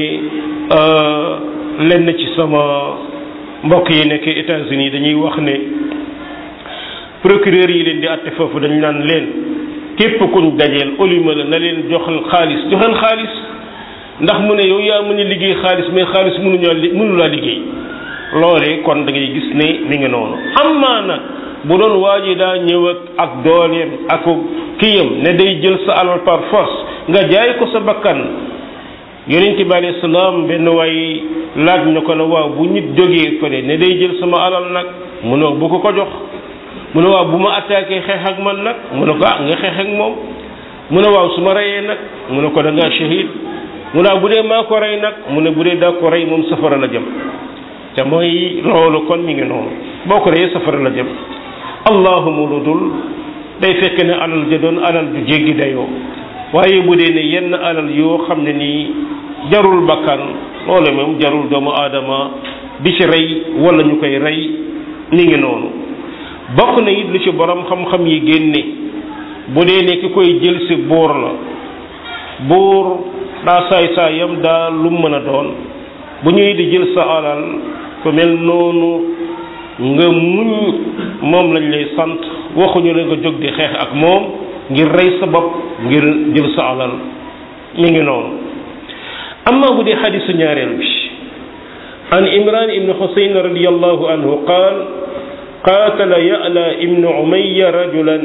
Speaker 1: lenn ci sama mbokk yi nekk États-Unis dañuy wax ne procureur yi leen di àtte foofu dañu naan leen képp kuñ dajeel olima la na leen joxal xaalis joxal xaalis ndax mu ne yow yaa mën a liggéey xaalis mais xaalis mënuñu li mënu laa liggéey loole kon da ngay gis ne mi ngi noonu amaa nag bu doon waa ji daa ñëw ak ak dooleem ak kiyam ne day jël sa alal par force nga jaay ko sa bakkan yonent bi alayhi salaam benn waay laaj na ko la waaw bu nit jógee fële ne day jël sama alal nag mu ne bu ko ko jox mu ne waaw bu ma attaqué xeex ak man nag mu ne ko ah nga xeex ak moom mu ne waaw su ma reyee nag mu ne ko da ngaa shahid mu ne bu dee maa ko rey nag mu ne bu dee daa ko rey moom safara la jëm te mooy loolu kon mi ngi noonu boo ko reyee safara la jëm allahuma lu dul day fekk ne alal ja doon alal ju jéggi dayoo waaye bu dee ne yenn alal yoo xam ne nii jarul bakkan loolu moom jarul doomu aadama di ci rey wala ñu koy rey mi ngi noonu bokk na it lu ci borom xam-xam yi génne bu dee ne ki koy jël si buur la buur daa saay saayam daa lu mën a doon bu ñuy di jël sa alal ku mel noonu nga muñ moom lañ lay sant waxuñu la nga jóg di xeex ak moom ngir rey sa bopp ngir jël sa alal mi ngi noonu amma bu dee xadisu ñaareel bi an imran ibn xusayn radiallahu anhu qaal qaatala ya'la ibnu umayya rajulan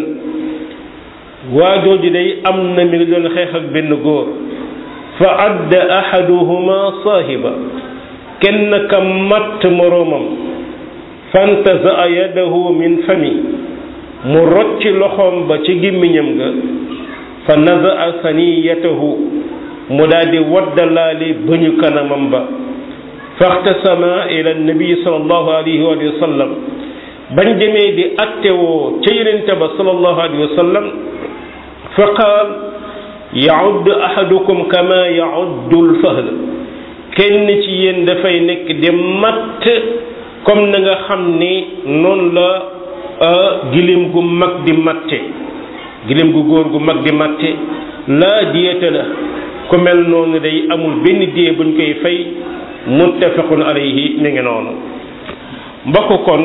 Speaker 1: waa jooju day am na mi ngi doon xeex ak benn góor fa adda ahaduhuma saahiba kenn ka matt moroomam fantaza yadahu min fami mu rocci loxoom ba ci gémmiñam ga fa nazaa saniyatahu mu daldi waddalaale bëñu kanamam ba faxtasama ila nabi sallallahu alayhi wa sallam bañ demee di attewoo ca yonente ba sallallahu alayhi wa sallam fa qaal yaud ahadukum kama yaudu lfahl kenn ci yéen dafay nekk di matt comme na nga xam ni noonu la gilim gu mag di matte gilim gu góor gu mag di matte laa diyeta la ku mel noonu day amul benn diye buñ koy fay muttafaqun alayhi mi ngi noonu mbokk kon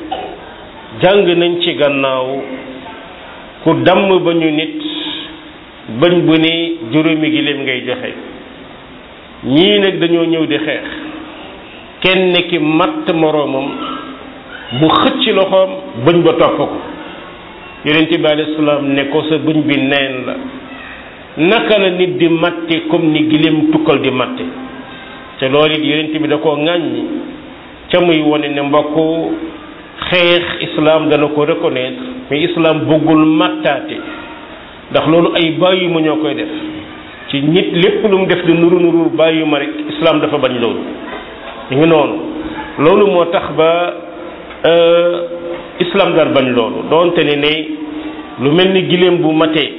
Speaker 1: jàng nañ ci gannaaw ku damm ba ñu nit bañ bu ne juróomi giléem ngay joxe ñii nag dañoo ñëw di xeex kenn ki matt moroomam mu xëcc loxoom bëñ ba topp ko yonent bi alayhi salaam ne ko sa bëñ bi neen la naka la nit di matte comme ni giléem tukkal di matte te loolu it yonent bi da koo ŋàññi ca muy wone ne mbokk xeex islam dana ko reconnaître mais islam bëggul mattaate ndax loolu ay bàyyi ma ñoo koy def ci nit lépp lu mu def di nuru nuru bàyyi ma rek islam dafa bañ loolu ñu ngi noonu loolu moo tax ba islam daal bañ loolu doonte ne ne lu mel ni giléem bu matee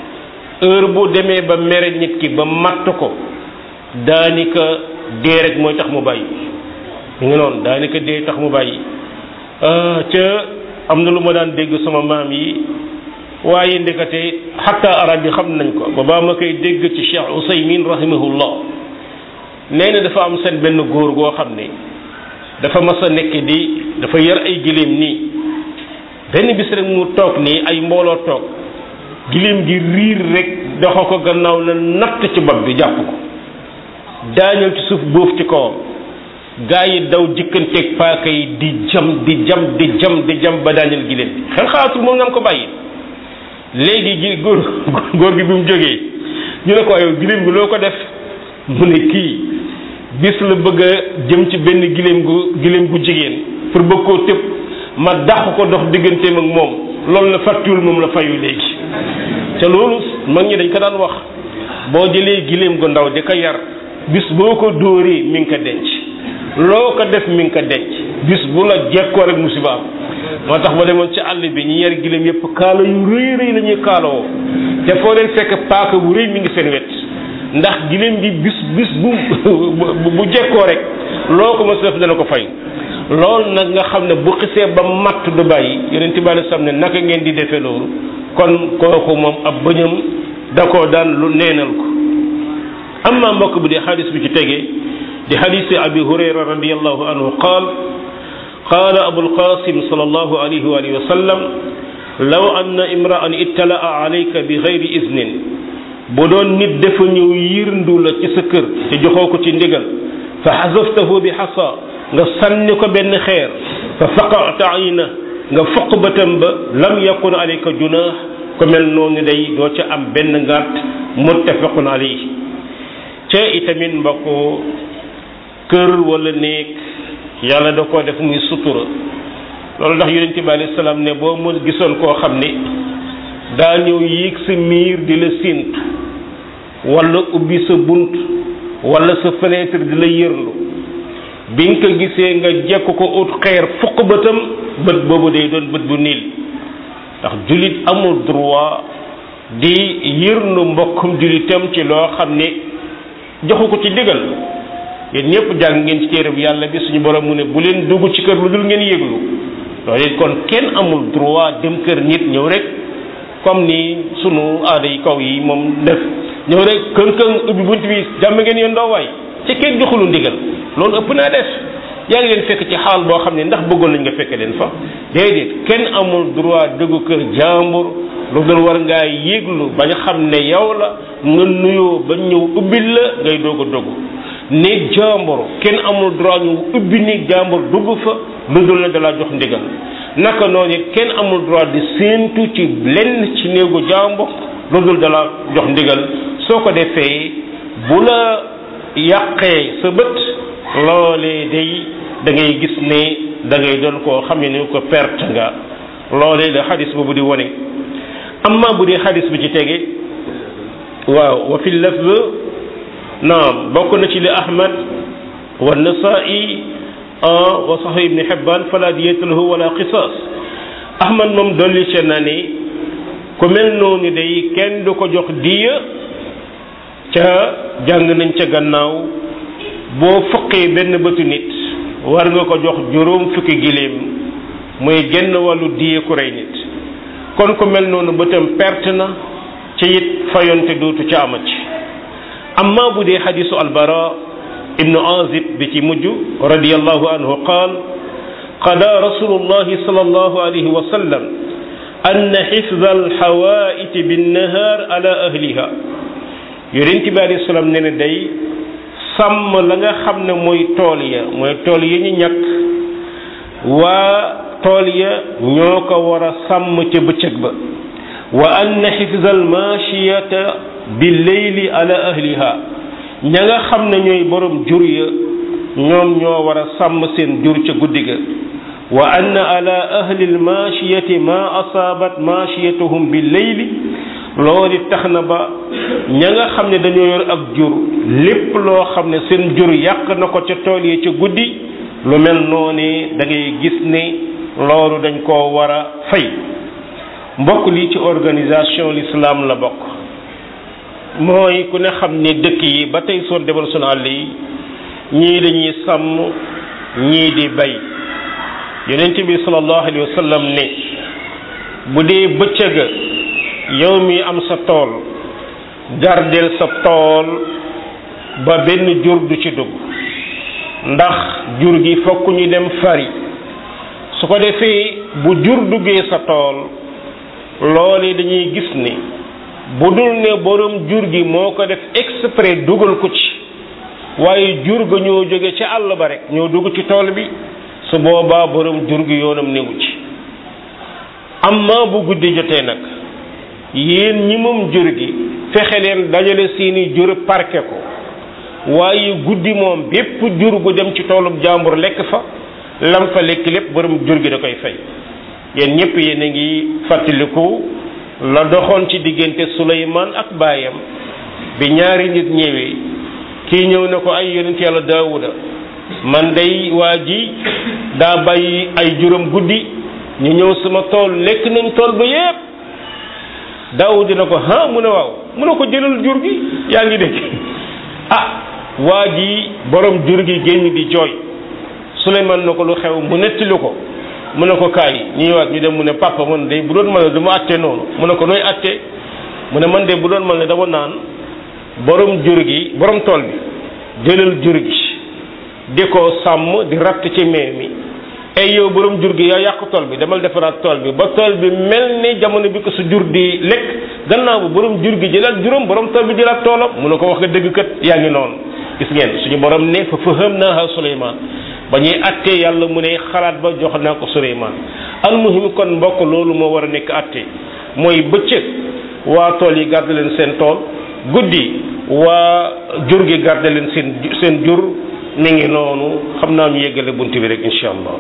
Speaker 1: heure bu demee ba mere nit ki ba matt ko daanika dee rek mooy tax mu bàyyi ñu ngi noonu daanika dee tax mu bàyyi ca am na lu ma daan dégg sama maam yi waaye ndekete xatta arab yi xam nañ ko ba baa ma koy dégg ci Cheikh Ousaymin rahimahullah nee na dafa am seen benn góor goo xam ne dafa mas a nekk di dafa yar ay giléem nii benn bis rek mu toog nii ay mbooloo toog giléem gi riir rek doxa ko gannaaw la natt ci bopp bi jàpp ko daañal ci suuf boof ci kawam gaa yi daw jëkkanteeg paaka yi di jam di jam di jam di jam ba daañal giléem bi xel xalaatul moom nga ko bàyyi léegi gi góor góor gi bi mu jógee ñu ne ko yow giléem gi loo ko def mu ne kii bis la bëgg a jëm ci benn giléem gu giléem gu jigéen pour bëgg koo tëb ma dàq ko dox digganteem ak moom loolu la fàttuwul moom la fayu léegi te loolu mag ñi dañ ko daan wax boo jëlee giléem gu ndaw di ko yar bis boo ko dóoree mi ngi ko denc loo ko def mi ngi ko denc bis bu la jekkoo rek musiba am moo tax ba demoon ci àll bi ñi yar giléem yépp kaala yu rëy rëy la ñuy kaalawoo te foo leen fekk paaka bu rëy mi ngi seen wet ndax giléem gi bis bis bu bu jekkoo rek loo ko mos def dana ko fay loolu nag nga xam ne bu xisee ba matt du bàyyi yeneen ci bàyyi sam ne naka ngeen di defee loolu kon kooku moom ab bëñam da koo daan lu neenal ko amma mbokk bi di xadis bi ci tegee di xadisi abi hurayra radiallahu anhu qaal qaala abul qasim sallallahu alayhi wa alihi wa sallam law anna imra'an ittalaa alayka bi gayri iznin bu doon nit dafa ñëw yirndu la ci sa kër te joxoo ko ci ndigal fa xasaftahu bi xasa nga sànni ko benn xeer fa faqata ayna nga foq bëtam ba lam yakun alayka junaax ko mel noonu day doo ca am benn ngàtt muttafaqun alayhi ca te itamit mbokk kër wala néeg yàlla da koo def muy sutura loolu ndax yonente bi alayhi salaam ne boo mu gisoon koo xam ni daa ñëw yéeg sa miir di la séentu wala ubbi sa bunt wala sa fenêtre di la yërlu bi nga ko gisee nga jekk ko ut xeer fukk bëtam bët boobu day doon bët bu niil ndax jullit amul droit di yërnu mbokkum jullitam ci loo xam ne joxu ko ci digal yéen ñëpp jàng ngeen ci téere bi yàlla bi suñu borom mu ne bu leen dugg ci kër lu dul ngeen yëglu loolu it kon kenn amul droit dem kër nit ñëw rek comme ni sunu aada yi kaw yi moom def ñëw rek kën kën ubbi bunt bi jàmm ngeen yéen doo waay ci kenn joxulu ndigal loolu ëpp naa def yaa ngi leen fekk ci xaal boo xam ne ndax bëggoon nañ nga fekk leen fa déedéet kenn amul droit dugg kër jàmbur lu dul war ngaa yëglu bañ xam ne yow la nga nuyoo ba ñëw ubbil la ngay doog a dugg néeg jàmbur kenn amul droit ñu ubbi néeg jàmbur dugg fa lu dul na dalaa jox ndigal naka noonu it kenn amul droit di séentu ci lenn ci néegu jàmbur lu dul dalaa jox ndigal soo ko defee bu la yàqee sa bët loolee day da ngay gis ne da ngay doon koo xam ne ni ko perte nga loolee da xadis boobu di wone amma bu dee xadis bi ci tege waaw wa fi lafz naam bokk na ci li ahmad wa nasai wa sahih ibni hibban fala diyata lahu wala qisas ahmad moom dolli ca na ni ku mel noonu day kenn du ko jox diya ca jàng nañ ca gannaaw boo fuqee benn bëtu nit war nga ko jox juróom fukki giléem muy genn wàllu diya ku rey nit kon ku mel noonu bëtam perte na ci it fayonte dootu ca amati amma bu dee xadisu albara ibnu azib bi ci mujj radiallahu anhu qaal qada rasulullahi sallallahu alayhi wa sallam أن حفظ الحوائط بالنهار على أهلها yonent bi alayhi salaam nee na day sàmm la nga xam ne mooy tool ya mooy tool ya ñu ñàkk waa tool ya ñoo ko war a sàmm ca bëccëg ba wa anna xifza almachiyata bi leyli ala ahliha ña nga xam ne ñooy borom jur ya ñoom ñoo war a sàmm seen jur ca guddi ga wa anna ala ahli almachiyati ma asaabat machiyatuhum bi leyli loolu tax na ba ña nga xam ne dañoo yor ak jur lépp loo xam ne seen jur yàq na ko ca tool yi ca guddi lu mel noonu da ngay gis ne loolu dañ koo war a fay mbokk lii ci organisation l'islam la bokk mooy ku ne xam ne dëkk yi ba tey soon demal sunu àll yi ñii dañuy sàmm ñii di bay yonent bi sallallahu alayhi wa sallam ne bu dee bëccëga yow mi am sa tool gardeel sa tool ba benn jur du ci dugg ndax jur gi fokk ñu dem fari su ko defee bu jur duggee sa tool loole dañuy gis ni bu dul ne borom jur gi moo ko def exprès dugal ko ci waaye jur ga ñoo jóge ci àll ba rek ñoo dugg ci tool bi su boobaa borom jur gi yoonam newu ci amma bu guddi jotee nag yéen ñi moom jur gi fexe leen dajale seeni jur parke ko waaye guddi moom bépp jur gu dem ci toolub jàmbur lekk fa lam fa lekk lépp borom jur gi da koy fay yéen ñëpp yéen a ngi fàttaliku la doxoon ci diggante Suleymaan ak baayam bi ñaari nit ñëwee kii ñëw na ko ay yonent yàlla Daawuda man day waa ji daa bàyyi ay juróom guddi ñu ñëw sama tool lekk nañ tool ba yépp Daawud dina ko ah mu ne waaw mu ne ko jëlal jur gi yaa ngi dégg ah waa ji borom jur gi génn di jooy Suleymaan na ko lu xew mu nettali ko mu ne ko kaay ñu ñëwaat ñu dem mu ne papa man de bu doon man ne dama àtte noonu mu ne ko nooy àtte mu ne man de bu doon man ne dama naan borom jur gi borom tool bi jëlal jur gi di ko sàmm di ratt ci meew mi ay yow borom jur gi yaa yàq tool bi demal defaraat tool bi ba tool bi mel ni jamono bi ko su jur di lekk gannaaw ba borom jur gi jëlaat juróom borom tool bi jëlaat toolam mu ne ko wax nga dëgg kat yaa ngi noonu gis ngeen suñu borom ne fa fahamnaaha Suleymaan ba ñuy attee yàlla mu ne xalaat ba jox naa ko Suleymaan almuhim kon mbokk loolu moo war a nekk atte mooy bëccëg waa tool yi gàddu leen seen tool guddi waa jur gi garde leen seen seen jur mi ngi noonu xam naa ñu yeggale bunt bi rek incha allah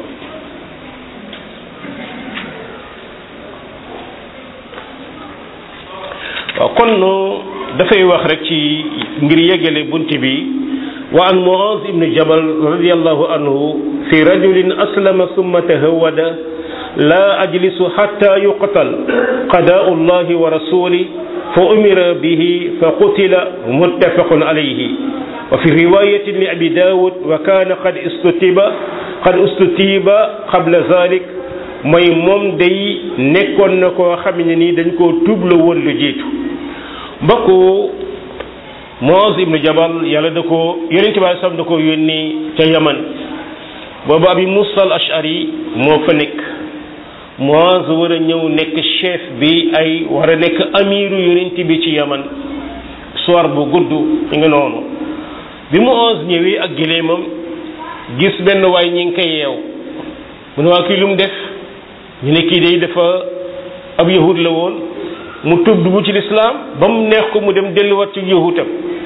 Speaker 1: waaw kon dafay wax rek ci ngir yeggale bunt bi wa an muaz ibn jabal radiallahu anhu fi rajulin aslama summa tahawada la ajlisu hatta yuqtal qadaa'u llahi wa rasuli fa umira bihi fa qutila muttafaqun alayhi wa fi riwayatin li abi daawud wa kaana qad istutiba qad istutiba qabla zalik mooy moom day nekkoon na koo xam ne nii dañ koo tuubla woon lu jiitu mbokku Muaz ibnu Jabal yàlla da ko yonente bi sam da ko yónni ca Yaman boobu abi Musa al Ashari moo fa nekk Muaz war a ñëw nekk chef bi ay war a nekk amiru yonente bi ci Yaman soir bu gudd ñu ngi noonu bi Muaz ñëwee ak gileemam gis benn waay ñi ngi koy yeew mu ne waa kii lu mu def ñu ne kii day dafa ab yahud la woon mu tuub dugg ci lislaam ba mu neex ko mu dem delluwaat ci yahutam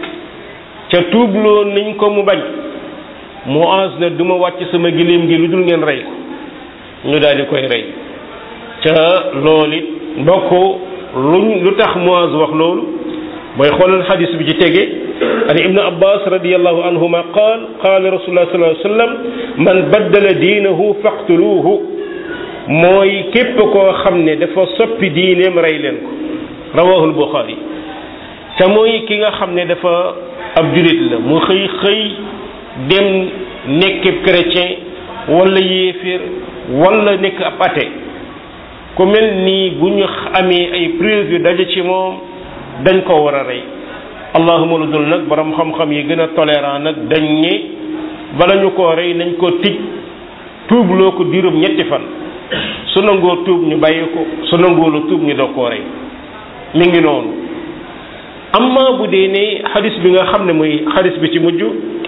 Speaker 1: ca tuubloo nañ ko mu bañ Muaz ne du ma wàcc sama giléem gi lu dul ngeen rey ko ñu daal di koy rey ca loolu it mbokk luñ lu tax Muaz wax loolu mooy xoolal xadis bi ci tege an ibnu abbas radiallahu anhuma qaal qaala rasulullah sallallahu alayhi wa sallam man baddala diinahu faqtuluuhu mooy képp koo xam ne dafa soppi diineem rey leen ko rawahul buxaari te mooy ki nga xam ne dafa ab julit la mu xëy xëy dem nekk chrétien wala yéeféer wala nekk ab athée ku mel nii bu ñu amee ay preuve yu daje ci moom dañ ko war a rey allahuma lu dul nag borom xam-xam yi gën a tolérant nag dañ ne bala ñu koo rey nañ ko tij tuubloo ko diirum ñetti fan su nangoo tuub ñu bàyyi ko su nangoo la tuub ñu doog koo rey mi ngi noonu amma bu dee ne xadis bi nga xam ne mooy xadis bi ci mujj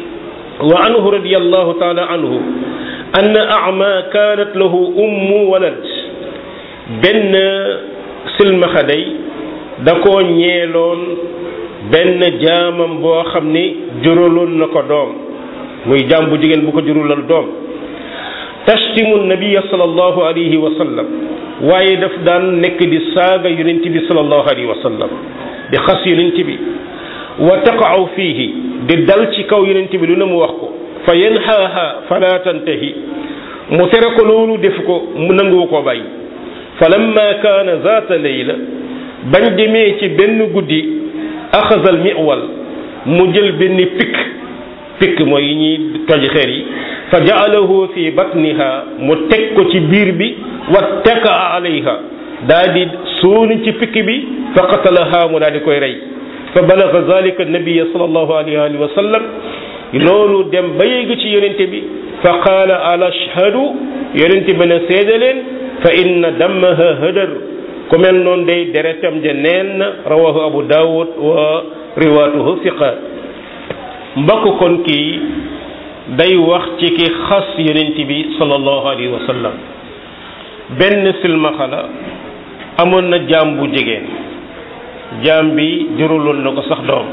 Speaker 1: wa anhu radiallahu taala anhu anna ama kaanat lahu ummu walad benn silmaxa day da koo ñeeloon benn jaamam boo xam ni juraloon na ko doom muy jaam bu jigéen bu ko jurulal doom tashtimu nabiya sallallahu alayhi wa sallam waaye daf daan nekk di saaga yonent bi sallallahu alayhi wa sallam di xas yonent bi wa taqaw fiihi di dal ci kaw yonent bi lu ne mu wax ko fa yanhaaha fala tantahi mu tere ko loolu def ko mu nanguwu ko bàyyi fa lamma kaana zaata layla bañ demee ci benn guddi axasa al miwal mu jël benn pikk pikk mooy yi ñuy toj xeer yi fa jaalahu fi batniha mu teg ko ci biir bi wattaka alayha daa di suuni ci pikk bi fa qatalaha mu daa di koy rey fa balaga zalika nabiya sallallahu alayhi wa sallam loolu dem ba yegg ci yonente bi fa qaala ala ashhadu yonente bi ne seede leen fa inna dammaha hadar ku mel noonu day deretam ja neen na rawahu abu dawud wa riwaatuhu siqaat mbokk kon kii day wax ci ki xas yonent bi sallallahu alayhi wa sallam benn silmaxa la amoon na jaam bu jigéen jaam bi juruloon na ko sax doom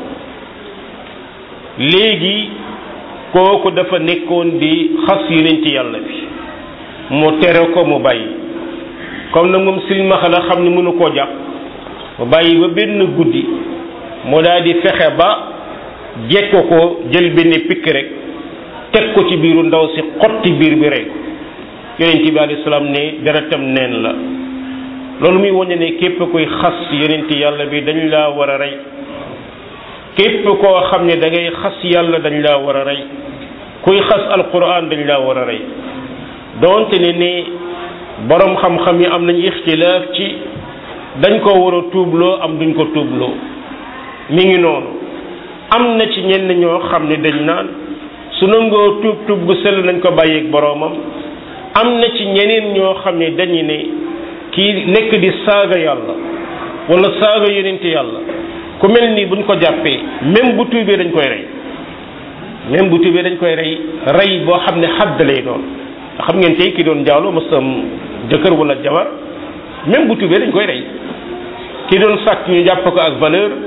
Speaker 1: léegi kooku dafa nekkoon di xas yonent yàlla bi mu tere ko mu bàyyi comme nag moom silmaxa la xam ne mënu koo jàpp mu bàyyi ba benn guddi mu daal di fexe ba jekk ko jël benn pikk rek teg ko ci biiru ndaw si xotti biir bi rek yonent bi alayhi salaam ne deretam neen la loolu muy wane ne képp koy xas yonent yàlla bi dañ laa war a rey képp koo xam ne da ngay xas yàlla dañ laa war a rey kuy xas alquran dañ laa war a rey doonte ne ne borom xam-xam yi am nañ ixtilaaf ci dañ ko war a tuubloo am duñ ko tuubloo mi ngi noonu am na ci ñenn ñoo xam ne dañ naan su nangoo tuub tuub gu sell nañ ko bàyyeeg boroomam am na ci ñeneen ñoo xam ne dañu ne kii nekk di saaga yàlla wala saaga yonente yàlla ku mel ni buñ ko jàppee même bu tuubee dañ koy rey même bu tuubee dañ koy rey rey boo xam ne xadd lay doon xam ngeen tey ki doon jaaloo mosam jëkkër wala jabar même bu tuubee dañ koy rey ki doon sàcc ñu jàpp ko ak valeur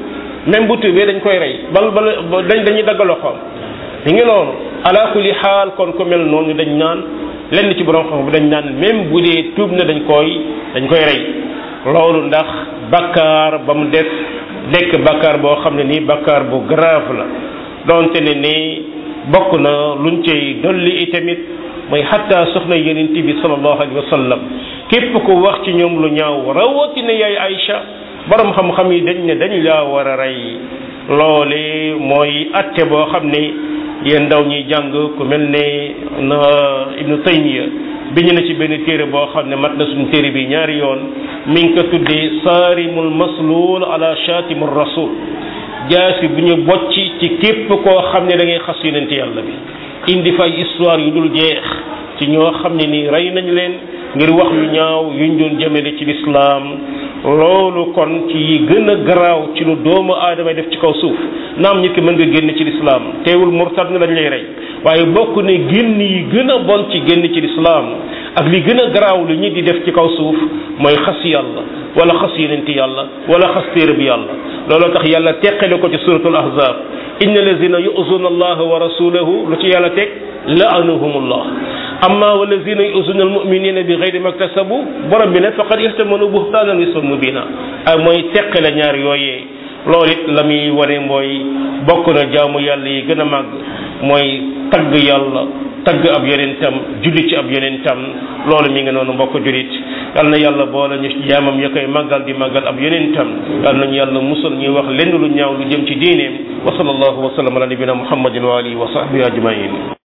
Speaker 1: même bu tubee dañ koy rey bal bal dañ dañuy dagg loxoom mi ngi noonu ala kulli xaal kon ku mel noonu dañ naan lenn ci borom xam bi dañ naan même bu dee tuub na dañ koy dañ koy rey loolu ndax bakkaar ba mu des nekk bakkaar boo xam ne nii bakkaar bu grave la donte ne ni bokk na luñ cay dolli itamit mooy xatta soxna yonent bi sallallahu alayhi wa sallam képp ku wax ci ñoom lu ñaaw rawatina yaay Aïcha borom xam-xam yi dañ ne dañ laa war a rey loole mooy atte boo xam ne yéen ndaw ñuy jàng ku mel ne na ibnu taymiya bi ñu ne ci benn téere boo xam ne mat na suñu téere bi ñaari yoon mi ngi ko tuddee saarimul masluul ala shatimur rasul jaasi bu ñu bocci ci képp koo xam ne da ngay xas yonent yàlla bi indi fay histoire yu dul jeex ci ñoo xam ne nii rey nañ leen ngir wax yu ñaaw yuñ doon jëmale ci lislaam loolu kon ci yi gën a garaaw ci lu doomu aadama def ci kaw suuf naam nit ki mën nga génn ci lislaam teewul murtad nga dañ lay rey waaye bokk ne génn yi gën a bon ci génn ci lislaam ak li gën a garaaw lu ñi di def ci kaw suuf mooy xas yàlla wala xas yenenti yàlla wala xas téere bi yàlla looloo tax yàlla teqale ko ci suratul ahzab inna allazina yu'zuna allaha wa rasulahu lu ci yàlla teg la'anahumullah amma wallazina yu'zuna almu'minina bi ghayri maktasabu borom bi ne faqad ihtamalu buhtanan wa isman mubina ay mooy teqale ñaar yooyee loolu it la muy wane mooy bokk na jaamu yàlla yi gën a màgg mooy tagg yàlla tagg ab yonentam julli ci ab yonentam loolu mi ngi noonu mbokk julit yal na yàlla boole ñu jaamam ya koy màggal di màggal ab yonentam yal nañu yàlla musal ñuy wax lenn lu ñaaw lu jëm ci diineem wa sallallahu wa sallam ala nabina muhammadin wa alihi wa sahbihi ajmain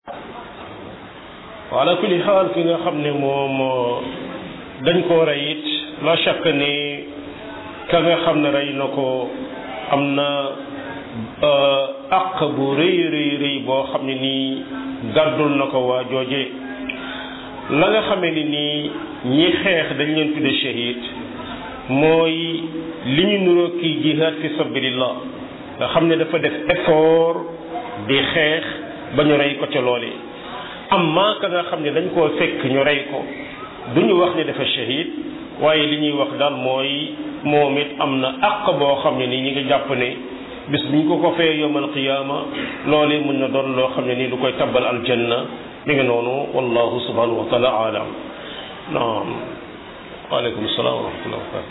Speaker 1: wa ala kulli xaal ki nga xam ne moom dañ koo rey it la chaque ne ka nga xam ne rey na ko am na àq bu rëy rëy rëy boo xam ne nii gàddul na ko waa jooje la nga xamee ni nii ñi xeex dañ leen tudde shahid mooy li ñu nuroo kii jihaad fi sabilillah nga xam ne dafa def effort di xeex ba ñu rey ko ca loolee amma ka nga xam ne dañ koo fekk ñu rey ko du ñu wax ne dafa shahid waaye li ñuy wax daal mooy moom it am na àq boo xam ne nii ñi ngi jàpp ne bis bu ñu ko ko fee yowmal qiyaama loolee mun na doon loo xam ne nii du koy tabbal aljanna mi ngi noonu wallahu subhanahu wa taala alam naam waaleykum salaam wa rahmatullah wa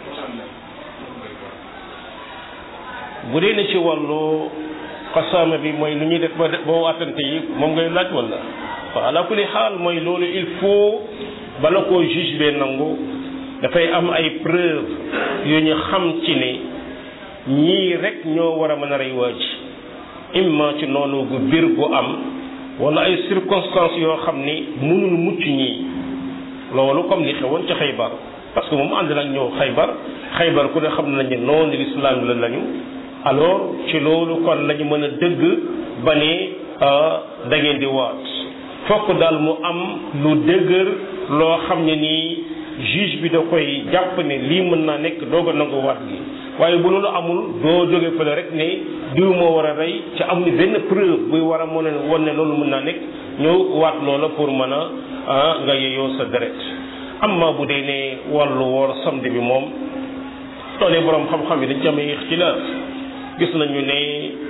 Speaker 1: bu dee ne ci wàllu xasaama bi mooy lu ñuy def ba boo attante yi moom ngay laaj wala waaw ala kulli xaal mooy loolu il faut bala koo juge bee nangu dafay am ay preuve yu ñu xam ci ne ñii rek ñoo war a mën a rey waa ji imma ci noonu gu biir gu am wala ay circonstances yoo xam ni mënul mucc ñii loolu comme li xewoon ci xaybar parce que moom ànd nag ñëw xaybar xaybar ku ne xam nañ ne noonu lislaam la lañu alors ci loolu kon lañu mën a dëgg ba ne da ngeen di waat fokk daal mu am lu dëgër loo xam ne nii juge bi da koy jàpp ne lii mën naa nekk doog a nangu waat gi waaye bu loolu amul doo jóge fële rek ne diw moo war a rey ci am ni benn preuve buy war a mën a won ne loolu mën naa nekk ñëw waat loola pour mën a nga yeyoo sa deret amma bu dee ne wàllu woor samedi bi moom loolee borom xam-xam yi dañ ci amee ixtilaaf gis nañu ne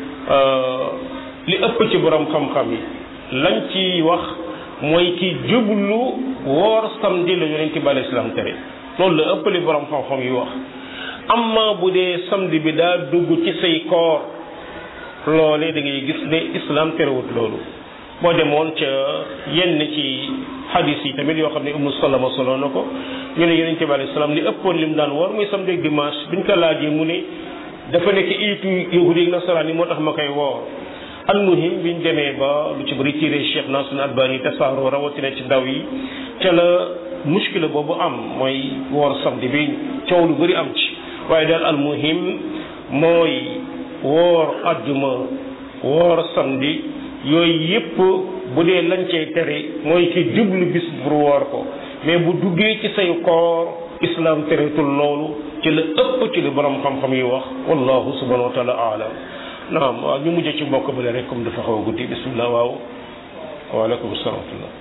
Speaker 1: li ëpp ci borom xam-xam yi lañ ci wax mooy ki jublu woor samedi la yonent bi alayhi salaam tere loolu la ëpp li borom xam-xam yi wax amma bu dee samedi bi daa dugg ci say koor loolee da ngay gis ne islam terewut loolu boo demoon ca yenn ci hadis yi tamit yoo xam ne umu salama solo na ko ñu ne yonente bi alayhi salaam li ëppoon lim daan woor muy samedi ak dimanche biñ ko laajee mu ne dafa nekk iitu yahudi ak nasaraan yi moo tax ma koy woor almuhim biñ demee ba lu ci bëri tiré Cheikh Nasrul Albani tasaaroo rawatina ci ndaw yi ca la muskila boobu am mooy woor samedi bi coow lu bëri am ci waaye daal almuhim mooy woor ajjuma woor samedi yooyu yépp bu dee lañ cay tere mooy ki jublu bis pour woor ko mais bu duggee ci say koor islam teretul loolu ci la ëpp ci li borom xam-xam yi wax wallahu subhanahu wa taala alam naam waaw ñu mujjee ci mbokk bële rek comme dafa xaw a guddi bismillah waaw waaleykum salaam wa rahmatullah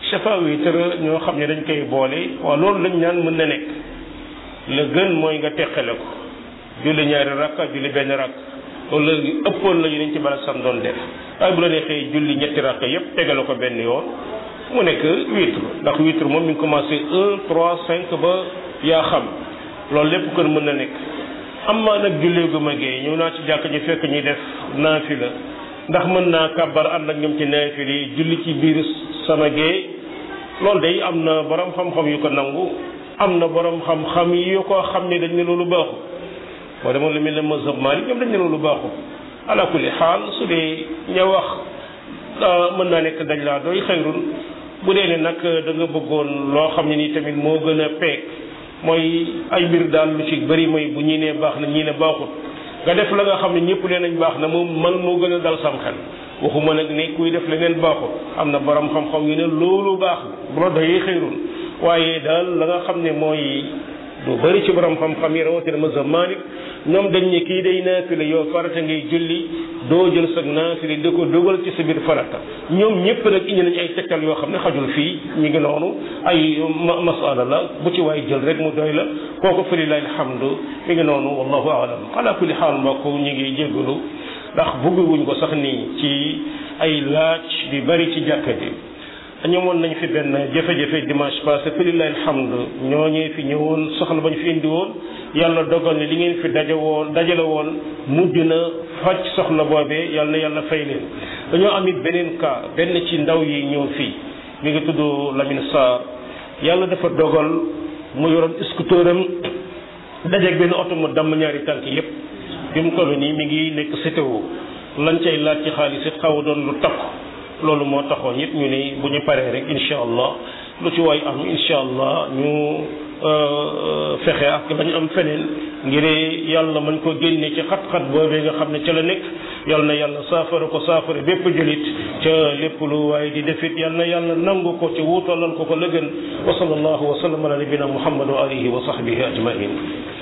Speaker 1: chafa witr ñoo xam ne dañ koy boole waaw loolu lañ ñaan mën na nekk la gën mooy nga teqale ko julli ñaari rakka julli benn rakk loolu la ëppoon la yeneen ci bala sam doon def waaye bu la neexee julli ñetti rakka yépp tegale ko benn yoon mu nekk witr ndax witr moom mi ngi commencé un trois cinq ba yaa xam loolu lépp kër mën na nekk am maa nag jullee gu ma géey ñëw naa ci jàkk ji fekk ñuy def naafila ndax mën naa kàbbar ànd ak ñoom ci naafila yi julli ci biir sama géey loolu day am na borom xam-xam yu ko nangu am na borom xam-xam yu ko xam ne dañ ne loolu baaxu moo demoon lu mel ne mazhab Maalik ñoom dañ ne loolu baaxu ala kulli xaal su dee ña wax mën naa nekk dañ laa doy xayrun bu dee ne nag da nga bëggoon loo xam ne nii tamit moo gën a peek mooy ay mbir daal lu ci bëri mooy bu ñii nee baax na ñii ne baaxut nga def la nga xam ne ñëpp nee nañ baax na moom man moo gën a dal sam xel waxuma nag ne kuy def leneen baaxut am na borom xam-xam yu ne loolu baax bu la doyee xëyrun waaye daal la nga xam ne mooy lu bëri ci borom xam-xam yi rawatina mazhab Malik ñoom dañ ne kii day naafila yow farata ngay julli doo jël sa naafila di ko dugal ci sa biir farata ñoom ñëpp nag indi nañ ay tegtal yoo xam ne xajul fii ñu ngi noonu ay masala la bu ci waay jël rek mu doy la kooku fa lillahi alhamdu mi ngi noonu wallahu alam ala kulli xaal mbokk ñu ngi jéggalu ndax bugg wuñ ko sax nii ci ay laaj di bëri ci jàkka ji ñëwoon nañ fi benn jafe-jafe dimanche passé fa lillahi alhamdu ñooñee fi ñëwoon soxla ba ñu fi indi woon yàlla dogal ne li ngeen fi daje woon dajale woon mujj na faj soxla boobee yàlla na yàlla fay leen dañoo am it beneen cas benn ci ndaw yi ñëw fii mi ngi tudd Lamine Sarr yàlla dafa dogal mu yoroon scooter am dajeeg benn oto mu damm ñaari tànk yépp bi mu toll nii mi ngi nekk CTO lañ cay laaj ci xaalis it xaw a doon lu takk loolu moo taxoon it ñu ne bu ñu paree rek incha allah lu ci waay am incha allah ñu fexe ak lañu am feneen ngir yàlla mën ko génne ci xat-xat boobee nga xam ne ca la nekk yal na yàlla saafara ko saafara bépp julit ca lépp lu waaye di defit yal na yàlla nangu ko ci wuutalal ko ko la gën wa sallallahu wa sallam ala nabina muhammad wa alihi wa sahbihi ajmain